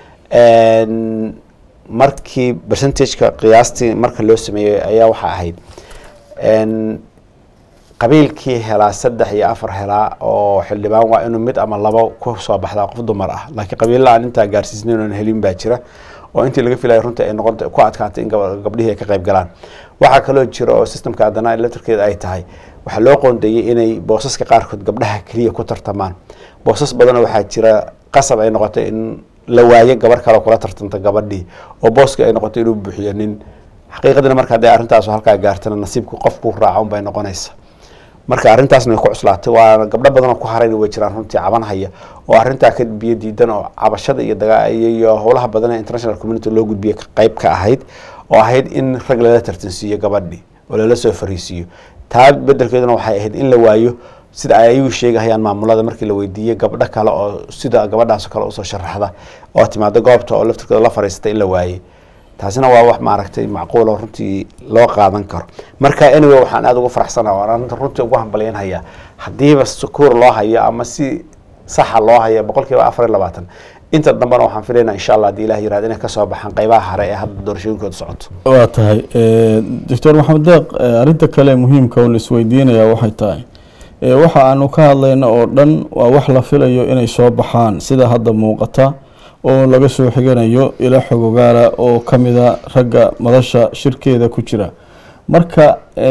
Een, markii percentageka qiyaastii marka loo sameeyey ayaa waxaa ahayd een, qabiilkii helaa saddex iyo afar helaa oo xildhibaan waa inuu mid ama labo ku soo baxdaa qof dumar ah laakiin qabiilla aan intaa gaarsiisnayn oon helin baa jira oo intii laga filayo runtii ay noqon ku adkaatay in gaba- gabdhihii ay ka qayb galaan waxaa kaloo jira oo systemka haddana electrikeeda ay tahay waxaa loo qoondeeyey inay boosaska qaarkood gabdhaha keliya ku tartamaan boosas badan waxaa jira qasab ay noqotay in la waayo gabar kale oo kula tartanta gabadhii oo booska ay noqotay inuu buuxiyo nin xaqiiqadina marka hadday arrintaas halkaa gaartana nasiibku qofku raaca unbay noqonaysa marka arrintaasna way ku cuslaatay waana gabdho badan oo ku harayna way jiraan runtii cabanhaya oo arrintaa ka biyo diidan oo cabashada iyo daga iyo howlaha badan ee international community loo gudbiyay qayb ka ahayd oo ahayd in rag lala tartansiiyo gabadhi oo lala soo fariisiiyo taa bedelkeeduna waxay ahayd in la waayo sida ay ayagu sheegahayaan maamulada markii la weydiiyey gabdho kale oo sida gabadhaas kale usoo sharaxda oo timaado goobta oo laftirkooda la fariisata in la waayey taasina waa wax maaragtay macquul oo runtii loo qaadan karo marka anyway waxaan aada ugu faraxsanaha waan arrinta runtii ugu hambalyaynhayaa haddiiba sukuur loo hayo ama si saxa loo hayo boqol kiiba afar iyo labaatan inta dambena waxaan filaynaa insha allah haddii ilah yirahdo inay kasoo baxaan qaybaha hare ee hadda doorashooyinkooda socoto waa tahay doctor maxamed deeq arrinta kale muhiimka oo la isweydiinaya waxay tahay waxa aanu ka hadlayna oo dhan waa wax la filayo inay soo baxaan sida hadda muuqata oo laga soo xiganayo ilo xogogaala oo ka mida ragga madasha shirkeeda ku jira marka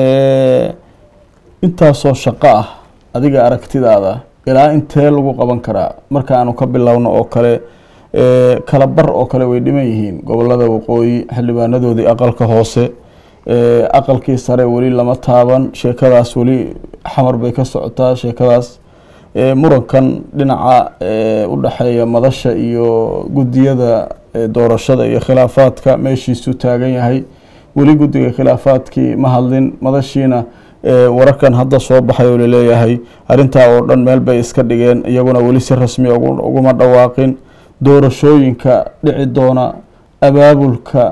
intaasoo shaqo ah adiga aragtidaada ilaa intee lagu qaban karaa marka aanu ka bilowno oo kale kala bar oo kale way dhiman yihiin gobolada waqooyi xildhibaanadoodii aqalka hoose aqalkii sare weli lama taaban sheekadaas weli xamar bay ka socotaa sheekadaas murankan dhinaca u dhexeeya madasha iyo guddiyada doorashada iyo khilaafaadka meeshiisu taagan yahay weli guddiga khilaafaadkii ma hadlin madashiina wararkan hadda soo baxay oo laleeyahay arrintaa oo dhan meel bay iska dhigeen iyaguna weli si rasmi uguma dhawaaqin doorashooyinka dhici doona abaabulka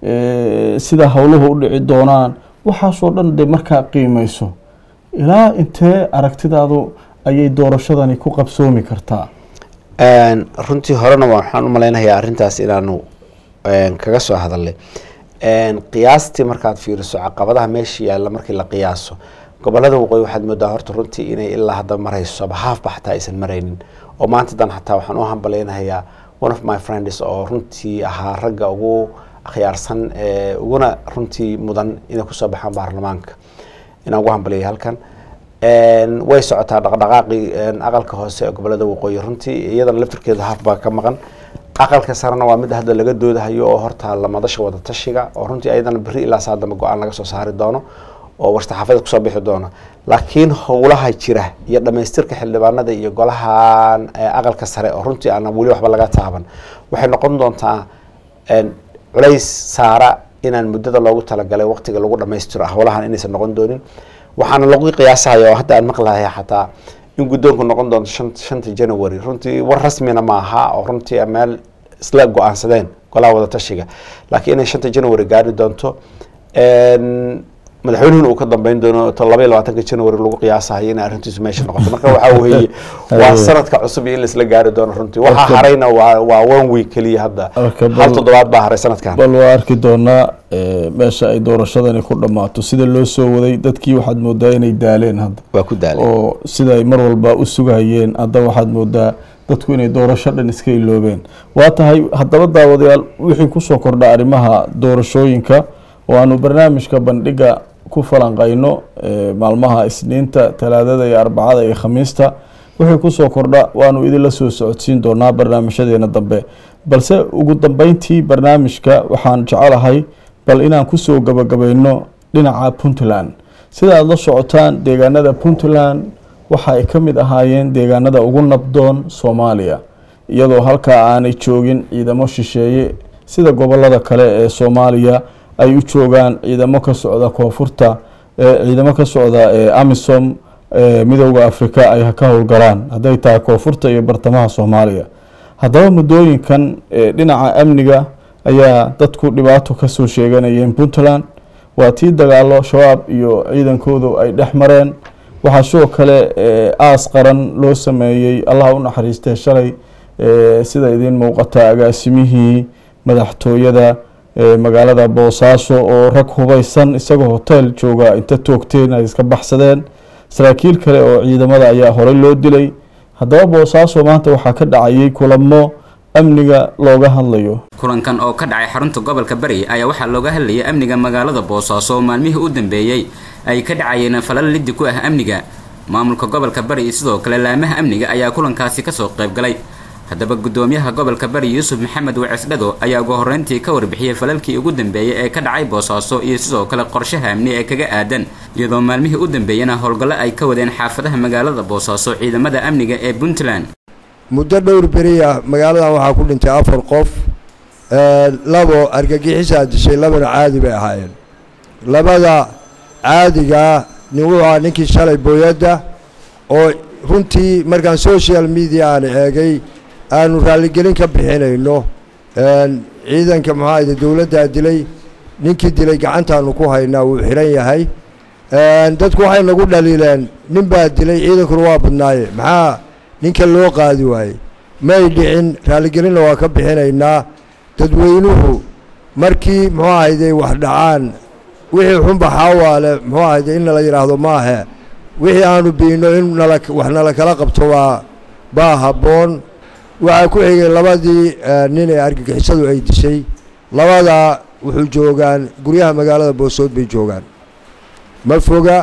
sida howluhu u dhici doonaan waxaasoo dhan de markaa qiimeyso ilaa intee aragtidaadu ayay doorashadani ku qabsoomi kartaa runtii horena waxaan u malaynayaa arrintaas inaanu kaga soo hadalnay qiyaastii markaad fiiriso caqabadaha meesha yaalla markii la qiyaaso gobolada waqooyi waxaad moodaa horta runtii inay ilaa hadda marayso haafba xataa aysan maraynin oo maanta dan xataa waxaan u hambalaynayaa one of my friends oo runtii ahaa ragga ugu akhyaarsan uguna runtii mudan inay kusoo baxaan baarlamaanka inaan ugu hambaliyay halkan way socotaa dhaqdhaqaaqii aqalka hoose ee gobolada waqooyi runtii iyadana laftirkeeda haaf baa ka maqan aqalka sarena waa mid hadda laga doodahayo oo horta lamadasha wada tashiga oo runtii ayadana beri ilaa saa dambe go-aan laga soo saari doono oo warsaxaafada kusoo bixi doono laakiin howlaha jira iyo dhamaystirka xildhibaanada iyo golahan aqalka sare oo runtii aan weli waxba laga taaban waxay noqon doontaa culays saara inaan muddada loogu talagalay waqtiga lagu dhamaystiro howlahan inaysan noqon doonin waxaana lagu qiyaasahaya oo hadda aan maqlahaya xataa in guddoonku noqon doonto shanta january runtii war rasmina maaha oo runtii meel isla go-aansadeen golaha wada tashiga laakiin inay shanta january gaari doonto madaxweynuhuna uu ka dambeyn doono to laba iyo labaatanka january lagu qiyaasahayo inay arrintiisu meesha noqoto marka waxaa weeye waa sanadka cusub iyo in laisla gaari doono runtii waxaa harayna waa waa one week keliya hadda hal toddobaad baa haray sanadkan bal waa arki doonaa meesha ay doorashadani ku dhammaato sida loo soo waday dadkii waxaad moodaa inay daaleen hadda waa ku daalay oo sida ay mar walba u sugayeen hadda waxaad moodaa dadku inay doorasho dhan iska iloobeen waa tahay haddaba daawadayaal wixii kusoo kordha arrimaha doorashooyinka oo aanu barnaamijka bandhiga ku falanqayno maalmaha isniinta talaadada iyo arbacada iyo khamiista wixii kusoo kordha waanu idinla soo socodsiin doonaa barnaamijyadeena dambe balse ugu dambeyntii barnaamijka waxaan jecelahay bal inaan kusoo gabagabayno dhinaca puntland sida aada la socotaan deegaanada puntland waxa ay ka mid ahaayeen deegaanada ugu nabdoon soomaaliya iyadoo halkaa aanay joogin ciidamo shisheeye sida gobolada kale ee soomaaliya ay u joogaan ciidamo ka socda koonfurta ciidamo ka socda amisom midooda africa ay ka howlgalaan hadday tahay koonfurta iyo bartamaha soomaaliya haddaba muddooyinkan dhinaca amniga ayaa dadku dhibaato kasoo sheeganayeen puntland waa tii dagaalo shabaab iyo ciidankoodu ay dhex mareen waxaa sidoo kale aas qaran loo sameeyey allah u naxariistee shalay sida idiin muuqata agaasimihii madaxtooyada magaalada boosaaso oo rag hubeysan isagoo hotel jooga inta toogteen ay iska baxsadeen saraakiil kale oo ciidamada ayaa horey loo dilay haddaba boosaaso maanta waxaa ka dhacayay kulamo amniga looga hadlayo kulankan oo ka dhacay xarunta gobolka bari ayaa waxaa looga hadlayay amniga magaalada boosaaso oo maalmihii u dambeeyey ay ka dhacayeen falal liddi ku ah amniga maamulka gobolka bari iyo sidoo kale laamaha amniga ayaa kulankaasi kasoo qaybgalay haddaba guddoomiyaha gobolka bari yuusuf maxamed wacis dhago ayaa ugu horreyntii ka warbixiyey falalkii ugu dambeeyey ee ka dhacay boosaaso iyo sidoo kale qorshaha amni ee kaga aadan iyadoo maalmihii u dambeeyena howlgallo ay ka wadeen xaafadaha magaalada boosaaso ciidamada amniga ee puntland muddo dhowr beriya magaaladan waxaa ku dhintay afar qof labo argagixisaa dishay labana caadi bay ahaayeen labada caadigaa nin wuxuu ahaa ninkii shalay booyadda oo runtii markaan social media aan eegay aanu raalligelin ka bixinayno ciidanka maxaayde dowladdaa dilay ninkii dilay gacantaanu ku haynaa wuu xihan yahay dadku waxay nagu dhaliileen nin baa dilay ciidankuna waa badnaaye maxaa ninka loo qaadi waayey may dhicin raalligelinna waa ka bixinaynaa dadweynuhu markii muxuu ahayde wax dhacaan wixii xunba xaawaale muxuu ahayde in nala yidhaahdo maahe wixii aanu biino in nala wax nala kala qabto baa baa habboon waxaa ku xigay labadii nin ee argagixisadu ay dishay labadaa wuxuu joogaan guryaha magaalada boosood bay joogaan ma foga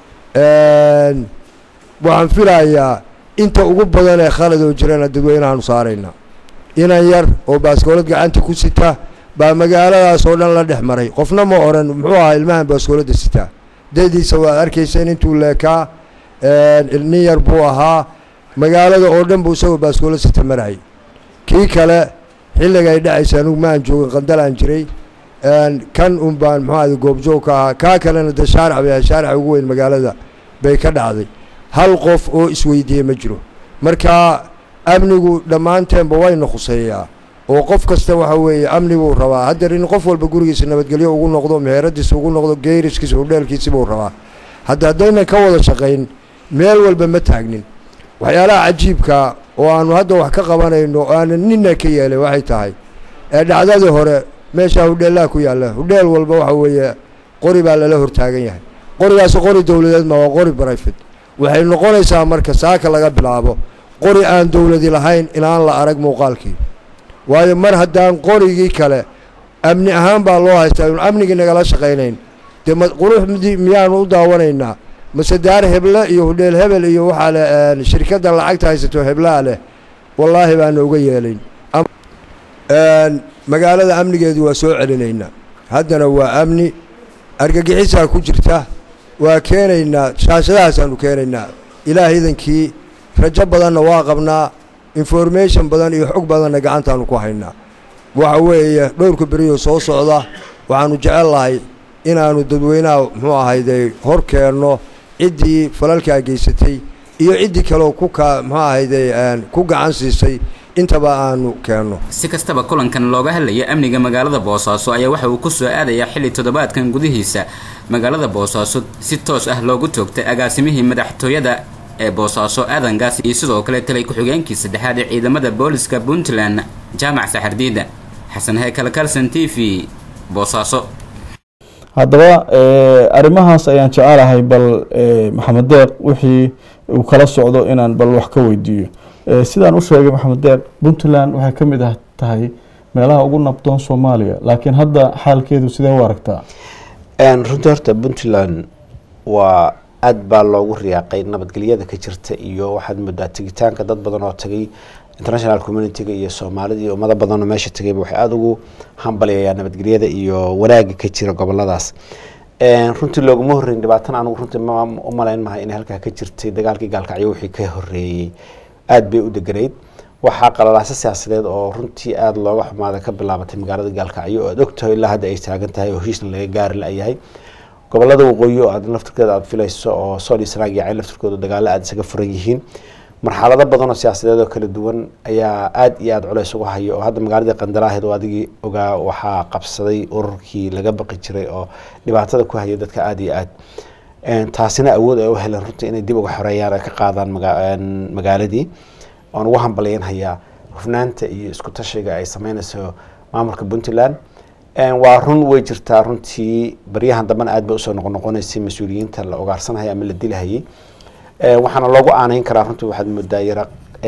waxaan filayaa inta ugu badan ee khalad oo jirana dadweynahaanu saarayna inan yar oo baaskoolad gacanta ku sita baa magaaladaas oo dhan la dhex maray qofna ma oran muxuu ahaa ilmahan baaskooladda sitaa dadiisa waad arkayseen intuu leekaa nin yar buu ahaa magaalada oo dhan buu isagoo baaskoolad sita marayay kii kale xilliga ay dhacaysa anugu maan joogin qandalaan jiray kan un baan muxuu ahda goobjoog ka ahaa kaa kalena dee shaarac bay ahay shaaraca ugu weyn magaalada bay ka dhacday hal qof oo isweydiiyey ma jiro marka amnigu dhammaanteenba wayna khuseeyaa oo qof kasta waxa weeye amni buu rabaa haddeer in qof walba gurigiisa nabadgelyo ugu noqdo meheradiisa ugu noqdo geeriskiisa hudheelkiisi buu rabaa hadda haddaynan ka wada shaqayn meel walba ma taagnin waxyaalaha cajiibka oo aanu hadda wax ka qabanayno oo aanan nina ka yeelay waxay tahay ee dhacdadii hore meeshaa hudheellaha ku yaalla hudheel walba waxa weeye qori baa lala hortaagan yahay qorigaasi qori dowladeed ma waa qori brifate waxay noqonaysaa marka saaka laga bilaabo qori aan dowladi lahayn inaan la arag muuqaalkii waayo mar haddaan qorigii kale amni ahaan baa loo haystaa inu amnigii nagala shaqaynayn dee ma quruxdii miyaanu u daawanaynaa mase daar heble iyo hudheel hebel iyo waxaa le shirkadda lacagta haysato heblaa leh wallaahi baana uga yeelayn magaalada amnigeedu waa soo celinaynaa haddana waa amni argagixisaa ku jirta waa keenaynaa shaashadahaasaanu keenaynaa ilaah idankii rajo badanna waa qabnaa information badan iyo xog badanna gacantaanu ku haynaa waxa weeye dhowrka beriyo soo socda waxaanu jecel lahay inaanu dadweynaha muxuu ahayde hor keenno ciddii falalkaa geysatay iyo ciddii kaleo ku ka muxuu ahayde ku gacan siisay intaba aanu keenno si kastaba kulankan looga hadlaya amniga magaalada boosaaso ayaa waxa uu ku soo aadayaa xilli toddobaadkan gudihiisa magaalada boosaaso si toos ah loogu toogtay agaasimihii madaxtooyada ee boosaaso aadangaas iyo sidoo kale talay ku-xigeenkii saddexaad ee ciidamada booliska puntland jaamac saxardiida xasan heykal kalson t v boosaaso haddaba arrimahaas ayaan jecelahay bal maxamed deeq wixii uu kala socdo inaan bal wax ka weydiiyo sidaan u sheegay maxamed deeq puntland waxay ka mid ah tahay meelaha ugu nabdoon soomaaliya laakiin hadda xaalkeedu sidee u aragtaa runtii horta puntland waa aad baa loogu riyaaqay nabadgelyada ka jirta iyo waxaad moodaa tegitaanka dad badan oo tagay international communitiga iyo soomaalida iyo ummado badanoo meesha tagayba waxay aada ugu hambalyayaa nabadgelyada iyo wanaaga ka jira goboladaas runtii looguma horreyn dhibaatan anigu runtii u malayn mahay inay halkaa ka jirtay dagaalkii gaalkacyo wixii ka horeeyey aada bay u deganayd waxaa qalalaasa siyaasadeed oo runtii aada looga xumaada ka bilaabatay magaalada gaalkacyo oo aad ogtahay ilaa hadda ay taagan tahay oo heshiisna laga gaari la-yahay gobolada waqooyi oo aad laftirkeeda aada filayso oo sool iyo sanaag iyo cayn laftirkooda dagaalo aada isaga furan yihiin marxalado badan oo siyaasadeed oo kala duwan ayaa aada iyo aada culeys uga haya oo hadda magaaladii qandalaaheed oo adigii ogaa waxaa qabsaday ururkii laga baqi jiray oo dhibaatada ku haya dadka aada iyo aad taasina awood ay u heleen runtii inay dib uga xoreeyaan ay ka qaadaan magaaladii oon ugu hambalyanhayaa hufnaanta iyo isku tashiga ay sameynayso maamulka puntland waa run way jirtaa runtii baryahan dambena aad bay usoo noqonoqonaysay mas-uuliyiinta la ugaarsanhaya ama la dilahayay waxaana loogu aaneyn karaa runtii waxaad moodaa yara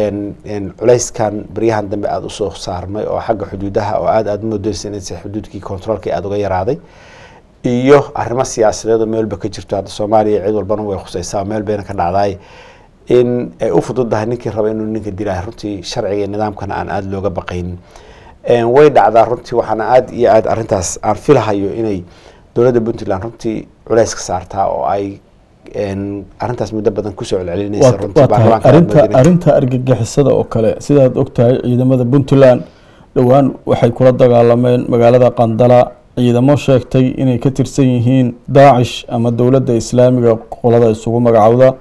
culeyskan baryahan dambe aada usoo saarmay oo xagga xuduudaha oo aad aada moodeysa inaysa xuduudkii controolkii aada uga yaraaday iyo arrimo siyaasadeed oo meel walba ka jirto hadda soomaaliya cid walbana way khuseysaa meel bayna ka dhacdaay in ay u fududahay ninkii raba inuu ninka dilaayo runtii sharciga iyo nidaamkana aan aada looga baqaynin way dhacdaa runtii waxaana aada iyo aada arrintaas aan filahayo inay dowladda puntland runtii culeys ka saartaa oo ay arrintaas muddo badan kusoo celcelinaysa runtii baarlamaanka arinta arrinta argagixisada oo kale sidaad ogtahay ciidamada puntland dhowaan waxay kula dagaalameen magaalada qandala ciidamo sheegtay inay ka tirsan yihiin daacish ama dowladda islaamiga qolada isugu magacowda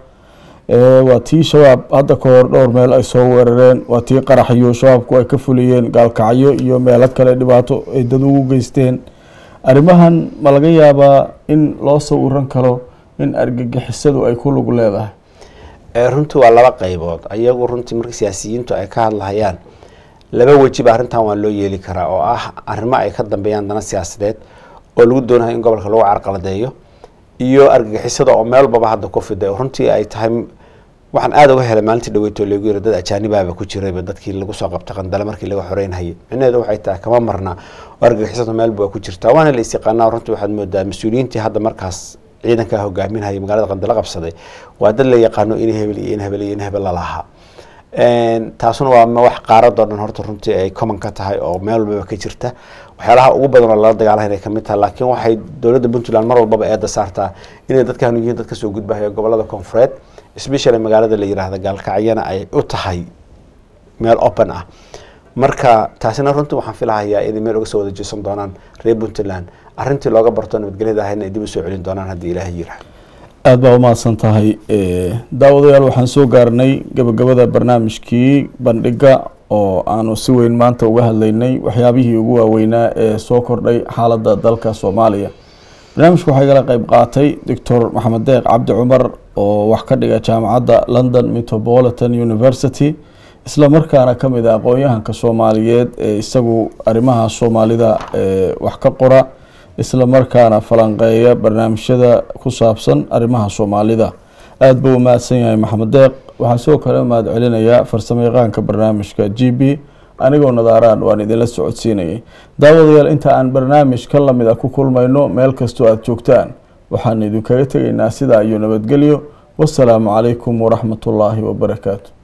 waa tii shabaab hadda ka hor dhowr meel ay soo weerareen waa tii qaraxyo shabaabku ay ka fuliyeen gaalkacyo iyo meelo kale dhibaato ay dad ugu geysteen arrimahan ma laga yaabaa in loo sawiran karo in argagixisadu ay ku lug leedahay runtii waa laba qaybood ayagu runtii marka siyaasiyiintu ay ka hadlahayaan laba wejiba arrintan waa loo yeeli karaa oo ah arrimo ay ka dambeeyaan dana siyaasadeed oo lagu doonayo in gobolka lagu carqaladeeyo iyo argagixisada oo meel walbaba hadda ku fiday runtii ay tahay waxaan aada uga helay maalintii dhaweyto lagu yiri dad ajaanibaaba ku jirayba dadkii lagu soo qabtay qandale markii laga xoreynhayay micnaheedu waxay tahay kama marna oo argagixisada meelba waa ku jirtaa waana la isyaqaanaa runtii waxaad moodaa mas-uuliyiintii hadda markaas ciidankaa hogaaminhaya magaalada qandale qabsaday waa dad la yaqaano in hebel iyo in hebel iyo in hebel lalahaa taasuna waa wax qaaradoo dhan horta runtii ay common ka tahay oo meel walbaba ka jirta waxyaalaha ugu badan oo lala dagaalaha inay kamid tahay laakiin waxay dowladda puntland mar walbaba eeda saartaa inay dadkan yihiin dad kasoo gudbahaya gobolada koonfureed especially magaalada la yiraahda gaalkacyana ay u tahay meel open ah marka taasina runtii waxaan filahayaa inay meel uga soo wada jeesan doonaan reer puntland arrintii looga barto nabadgelyada ahayna ay dib usoo celin doonaan haddii ilaahay yiraahdo aada baa umahadsan tahay daawadayaal waxaan soo gaarnay gabagabada barnaamijkii bandhiga oo aanu si weyn maanta uga hadlaynay waxyaabihii ugu waaweynaa ee soo kordhay xaaladda dalka soomaaliya barnaamijka waxaa igala qeyb qaatay doctor maxamed deeq cabdi cumar oo wax ka dhiga jaamacadda london metropolitan university isla markaana ka mid a aqoon-yahanka soomaaliyeed ee isagu arrimaha soomaalida wax ka qora isla markaana falanqeeya barnaamijyada ku saabsan arrimaha soomaalida aada buu u mahadsan yahay maxamed deeq waxaan sidoo kale mahad celinayaa farsamo yaqaanka barnaamijka g b anigoo nadaaraan waan idinla socodsiinayay daawadayaal inta aan barnaamij ka lamid a ku kulmayno meel kastoo aada joogtaan waxaan idinkaga tegaynaa sidaa iyo nabadgelyo wasalaamu calaykum waraxmat ullaahi wabarakaatu